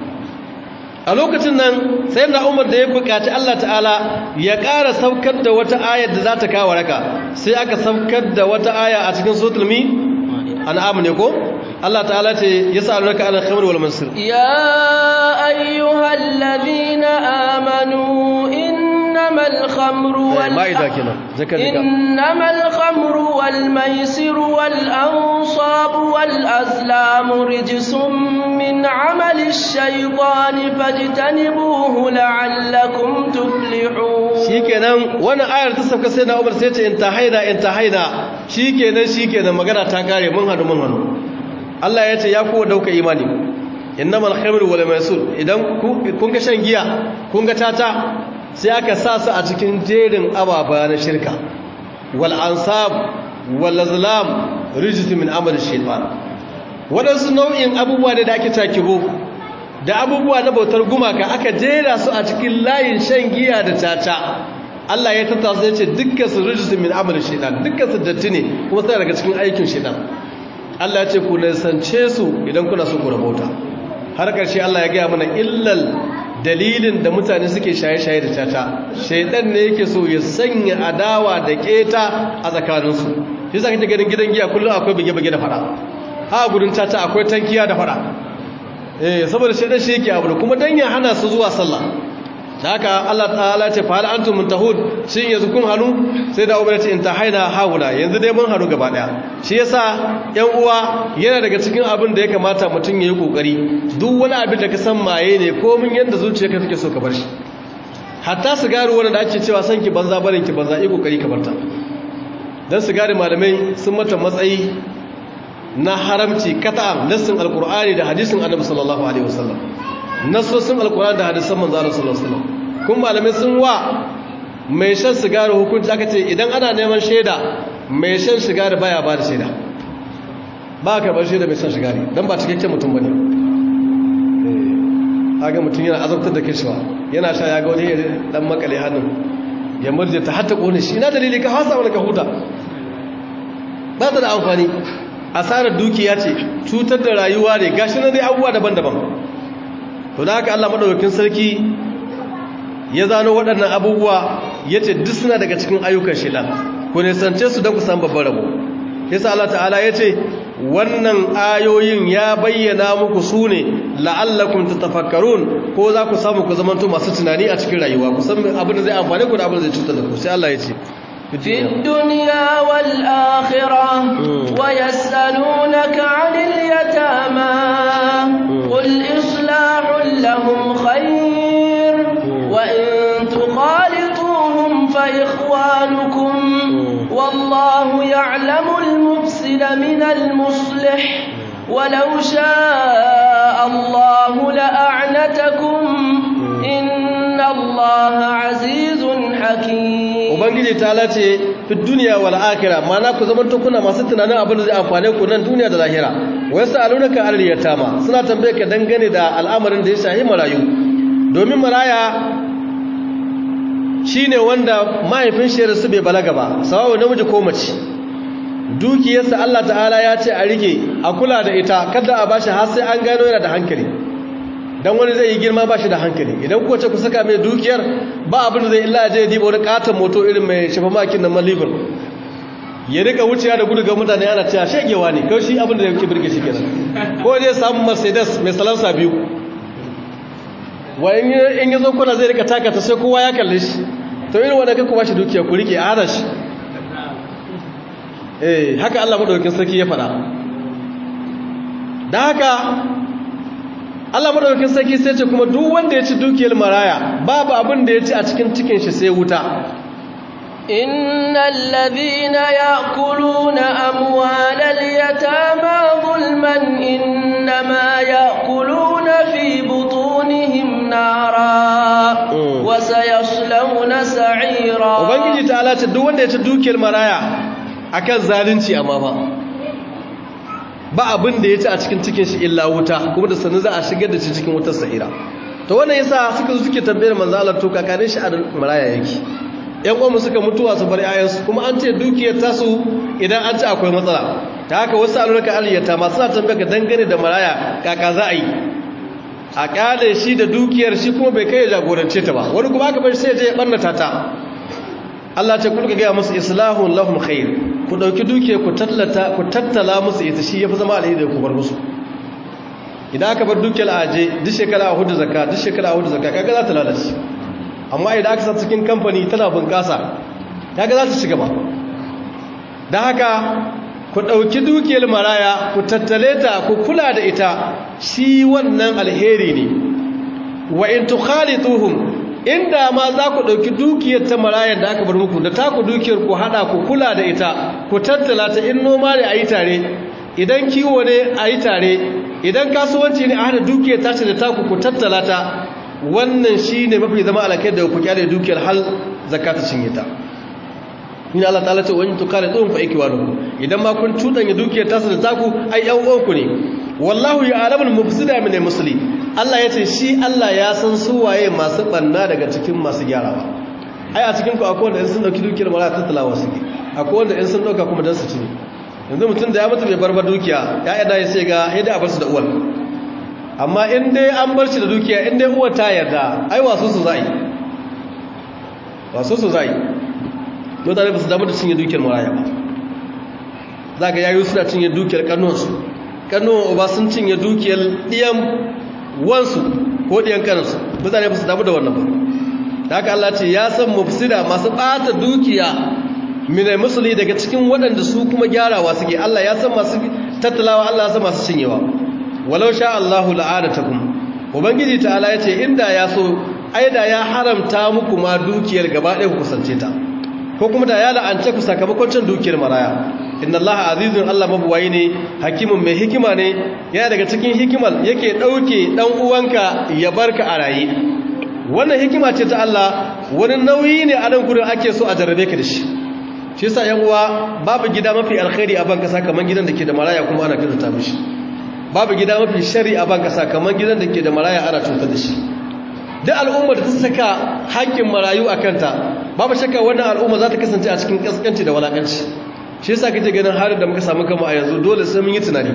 a lokacin nan sayyidina umar da ya buƙaci Allah ta'ala ya ƙara saukar da wata ayar da za ta kawo raka sai aka saukar da wata aya a cikin suratul mi an'am ne ko Allah ta'ala ce yas'alunaka 'anil khamri wal maisir يا أيها الذين آمنوا إنما الخمر وال... ma'ida kenan zakar dika إنما الخمر والميسر والأنصاب والأزلام رجس من عمل الشيطان فاجتنبوه لعلكم تفلحون shikenan wannan ayar ta sauka sai na Umar sai ce in ta haina in ta haina shikenan shikenan magana ta kare mun hadu mun hadu Allah ya ce ya ku dauka imani innamal khamru wal maisur idan ku- kun ga shan giya kun ga tata sai aka sa su a cikin jerin ababa na shirka wal ansab wal azlam rijis min amali shaytan wadansu nau'in abubuwa ne da ake takibo da abubuwa na bautar gumaka aka jera su a cikin layin shan giya da tata Allah ya tattasa ya ce dukkan su rijis min amali shaytan dukkan su datti ne kuma suna daga cikin aikin shaytan Allah ya ce ku nisance su idan kuna so ku rabauta har ƙarshe Allah ya gaya mana illal dalilin da mutane suke shaye-shaye da tata shaidan ne yake so ya sanya adawa da keta a tsakaninsu shi sa kake ganin gidan giya kullum akwai bige-bige da fada ha gudun tata akwai tankiya da fada eh saboda shaidan shi yake abu kuma dan ya hana su zuwa sallah da haka Allah ta'ala ce fa hal antum muntahun shin yanzu kun hanu sai da ubangiji in tahaina haula yanzu dai mun hanu gaba daya shi yasa yan uwa yana daga cikin abin da ya kamata mutum yayi kokari duk wani abin da ka san maye ne ko mun yanda zuciyarka take so ka bar shi hatta sigari wanda da ake cewa san ki banza barin ki banza yi kokari ka barta dan sigari malamai sun mata matsayi na haramci kata'an nassin alqur'ani da hadisin annabi sallallahu alaihi wasallam nassosin alkur'ani da hadisan manzo Allah sallallahu alaihi wasallam kun malamai sun wa mai shan sigari hukunci aka ce idan ana neman shaida mai shan sigari baya ba da shaida ba ka bar shaida mai shan sigari dan ba cikakken mutum bane eh aga mutum yana azabtar da kishiwa yana sha ya ga wani dan makale hannun ya murje ta hatta kone shi ina dalili ka hasa wala ka huta ba ta da amfani asarar dukiya ce cutar da rayuwa ne gashi na dai abubuwa daban-daban to da haka Allah madaukakin sarki ya zano waɗannan abubuwa yace duk suna daga cikin ayyukan shaitan ku ne sance su don ku san babban rabo yasa Allah ta'ala yace wannan ayoyin ya bayyana muku su ne la'allakum tatafakkarun ko za ku samu ku zamanto masu tunani a cikin rayuwa ku san abin da zai amfane ku da abin da zai cutar da ku sai Allah yace في الدنيا والآخرة ويسألونك عن اليتامى قل إصلاح لهم خير وإن تخالطوهم فإخوانكم والله يعلم المفسد من المصلح ولو شاء الله لأعنتكم إن الله عزيز حكيم ubangiji ta lace fi duniya wal akhirah mana ku zaman to kuna masu tunanin abin da zai amfane ku nan duniya da lahira wa yasalunaka al yatama suna tambaye ka dangane da al'amarin da ya shahi marayu domin maraya shine wanda mahaifin shi su bai balaga ba sawawa namiji ko mace dukiyarsa Allah ta'ala ya ce a rike a kula da ita kada a bashi har sai an gano yana da hankali dan wani zai yi girma ba shi da hankali idan kuwa ce ku saka mai dukiyar ba abin da zai illa je ya diba wani katon moto irin mai shafa makin na malibin ya rika wuciya da gudu ga mutane ana cewa shegewa ne kawai shi abin da yake birge shi kenan ko zai samu mercedes mai salansa biyu wa in ya zo kuna zai rika taka ta sai kowa ya kalle shi to irin wanda kai ku bashi dukiya ku rike a hana shi eh haka Allah madaukakin sarki ya faɗa da haka Allah madaukakin sarki sai ce kuma duk wanda ya ci dukiyar maraya babu abin da ya ci a cikin cikin shi sai wuta innal ladhina ya'kuluna amwalal yatama zulman innama ya'kuluna fi butunihim nara wa sayaslawna sa'ira ubangiji ta'ala ce duk wanda ya ci dukiyar maraya akan zalunci amma fa ba abin da ya ci a cikin cikin shi illa wuta kuma da sanin za a shigar da shi cikin wutar sa'ira to wannan yasa suka zo suke tambayar manzo Allah to kakanin shi a maraya yake yan uwan suka mutuwa su bar ayansu kuma an ce dukiyar tasu idan an ci akwai matsala ta haka wasu alurka aliyata masu na tambayar ka dangane da maraya kaka za a yi a kyale shi da dukiyar shi kuma bai kai ya jagorance ta ba wani kuma aka bar sai ya je ya barnata ta Allah ce kulka gaya musu islahun lahum khair ku ɗauki duke ku tallata ku tattala musu ita shi ya fi zama alheri da ku bar musu idan aka bar dukiyar aje duk shekara a hudu zakka duk shekara a hudu zakka kaga za ta lalace amma idan aka sa cikin kamfani tana bunƙasa kaga za ta ci gaba don haka ku ɗauki dukiyar maraya ku tattale ta ku kula da ita shi wannan alheri ne wa in tukhalituhum inda ma za ku ɗauki dukiyar ta marayan da aka bar muku da taku dukiyar ku haɗa ku kula da ita ku tattala ta in noma ne a yi tare idan kiwo ne a yi tare idan kasuwanci ne a hada dukiyar tashi da taku ku tattala ta wannan shi ne mafi zama alakai da ku kyale dukiyar hal zakata cinye ta in Allah ta'ala ce wani tukare tsohon fa ikiwa nuku idan ma kun cuɗanya dukiyar tasu da taku ai yan uwanku ne wallahu ya alamun mufsida min musli Allah ya ce shi Allah ya san su waye masu banna daga cikin masu gyarawa ai a cikin ku akwai wanda in sun dauki dukiyar mara tattalawa suke akwai wanda in sun dauka kuma dan su ci ne yanzu mutum da ya mutu bai barbar dukiya ya yada ya sai ga yadda a bar su da uwar amma in dai an bar shi da dukiya in dai uwar ta yarda ai wasu su za'i wasu su za'i mutane ba su damu da cinye dukiyar maraya ba za ga yayu suna cinye dukiyar kanuwansu kanuwan uba sun cinye dukiyar ɗiyan wansu ko ɗiyan kanansu mutane ba su damu da wannan ba da haka Allah ce ya san mufsida masu ɓata dukiya minai musuli daga cikin waɗanda su kuma gyarawa suke Allah ya san masu tattalawa Allah ya san masu cinyewa walau sha Allahu la'anatakum ubangiji ta'ala ya ce inda ya so aida ya haramta muku ma dukiyar gaba ɗaya ku kusance ta ko kuma da ya la'ance ku sakamakon cin dukiyar maraya inna allaha azizun allah mabuwayi ne hakimin mai hikima ne yana daga cikin hikimar yake ɗauke ɗan uwanka ya barka a raye wannan hikima ce ta allah wani nauyi ne a nan gudun ake so a jarrabe ka da shi shi sa yan uwa babu gida mafi alkhairi a ban kasa kamar gidan da ke da maraya kuma ana kyautata mishi babu gida mafi shari a ban kasa kamar gidan da ke da maraya ana cutar da shi duk al'umma da ta saka haƙƙin marayu a kanta babu shakka wannan al'umma za ta kasance a cikin kaskanci da walakanci shi yasa kake ganin halin da muka samu kama a yanzu dole sai mun yi tunani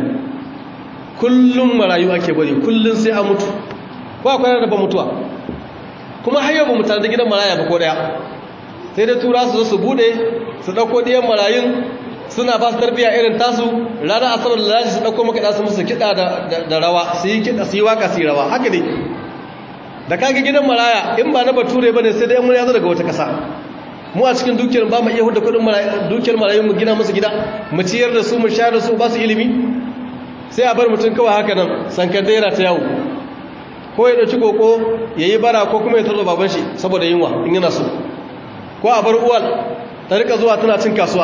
kullum marayu ake bari kullum sai a mutu ko akwai da ba mutuwa kuma har yau ba mu tare da gidan maraya ba ko daya sai dai tura su zo su bude su dauko diyan marayun suna ba su tarbiya irin tasu ranar asabar da laji su dauko maka da su musu kiɗa da rawa su yi kiɗa su yi waka su yi rawa haka ne da kage gidan maraya in ba na bature bane sai dai mun yazo daga wata kasa mu a cikin dukiyar ba mu iya hudu kudin dukiyar marayu mu gina musu gida mu ciyar da su mu shayar da su ba su ilimi sai a bar mutum kawai haka nan sankan daira ta yawo ko ya dauki koko yayi bara ko kuma ya tarzo baban shi saboda yunwa in yana so ko a bar uwal ta rika zuwa tana cin kasuwa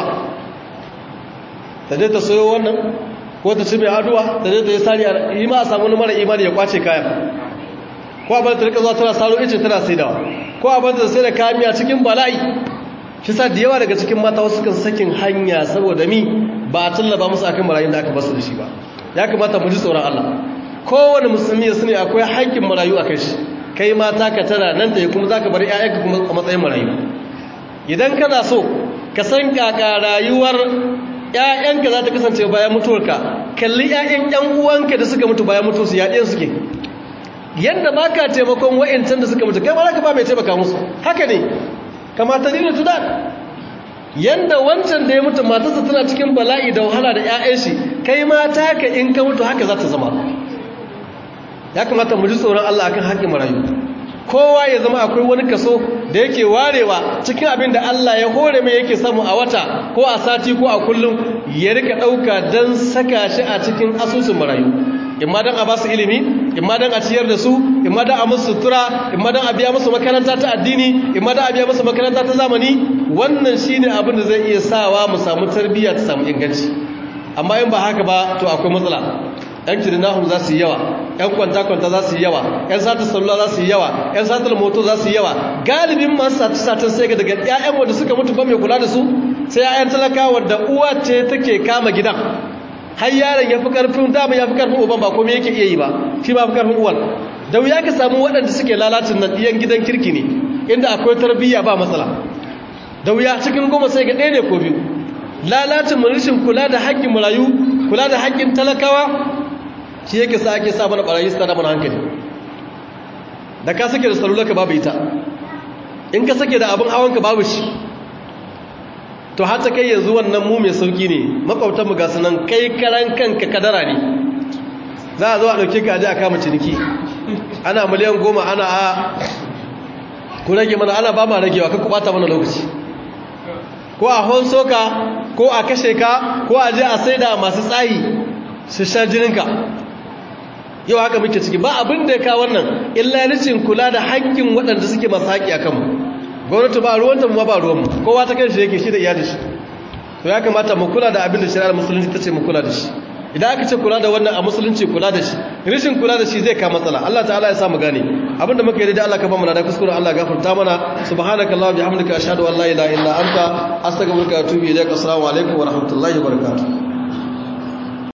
ta je ta soyo wannan ko ta ci mai aduwa ta je ta yi sari yi ma a samu mara imani ya kwace kayan ko a bata rika zuwa tana saro ice tana saidawa ko a bata sai da kamiya cikin bala'i shi sa da yawa daga cikin mata wasu kan sakin hanya saboda mi ba a tallaba musu akan marayun da aka basu da shi ba ya kamata mu ji tsoron Allah kowane musulmi ya sani akwai haƙƙin marayu a kai shi kai mata ka tara nan da kuma zaka bar ƴaƴanka kuma a matsayin marayu idan kana so ka san kaka rayuwar ƴaƴanka za ta kasance bayan mutuwarka kalli ƴaƴan ƴan uwanka da suka mutu bayan mutuwarsu ya ɗayan suke yadda ba ka taimakon wa'incan da suka mutu kai ba ka ba mai taimaka musu haka ne kamata dina tudan yadda wancan da ya mutu matarsa tana cikin bala'i da wahala da 'ya'yan shi kai mata ka in ka mutu haka za ta zama ya kamata mu ji tsoron Allah akan haƙƙin marayu kowa ya zama akwai wani kaso da yake warewa cikin abin da Allah ya hore mai yake samu a wata ko a sati ko a kullum ya rika ɗauka don saka shi a cikin asusun marayu imma don a ba su ilimi imma don a ciyar da su imma don a musu sutura imma don a biya musu makaranta ta addini imma don a biya musu makaranta ta zamani wannan shine abin da zai iya sawa mu samu tarbiyya ta samu inganci amma in ba haka ba to akwai matsala yan kirinahun za su yi yawa yan kwanta-kwanta za su yi yawa yan sata salula za su yi yawa yan satar moto za su yi yawa galibin masu sata-satan sai ga daga 'ya'yan wanda suka mutu ba mai kula da su sai 'ya'yan talakawa da uwa ce take kama gidan har yaron ya fi karfin dama ya fi karfin uban ba komai yake iya yi ba shi ba fi karfin uwan da wuya ka samu waɗanda suke lalacin nan ɗiyan gidan kirki ne inda akwai tarbiyya ba matsala da wuya cikin goma sai ga ɗaya ne ko biyu lalacin mu rashin kula da haƙƙin marayu kula da haƙƙin talakawa shi yake sa ake sa mana ɓarayi su tada mana hankali da ka sake da salulaka babu ita in ka sake da abin hawanka babu shi to har ta kai yanzu wannan mu mai sauki ne makwabtanmu ga sunan kai karan kanka kadara ne za a zo a ɗauke ka aje a kama ciniki ana miliyan goma ana a ku rage mana ana ba ma ragewa ka kubata mana lokaci ko a honso ka ko a kashe ka ko a je a saida masu tsayi su sha jininka yau haka muke ciki ba abin da ya kawo wannan illa rashin kula da haƙƙin waɗanda suke masu haƙƙi a kanmu gwamnati ba ruwanta mu ba ruwanmu kowa ta kan shi yake shi da iyalin shi to ya kamata mu kula da abin da shari'ar musulunci ta ce mu kula da shi idan aka ce kula da wannan a musulunci kula da shi rashin kula da shi zai ka matsala Allah ta'ala ya sa mu gane abinda muka yi da Allah ka ba mu da kuskure Allah gafarta mana subhanakallahumma bihamdika ashhadu an la ilaha illa anta astaghfiruka wa atubu ilaik assalamu alaikum wa rahmatullahi wa barakatuh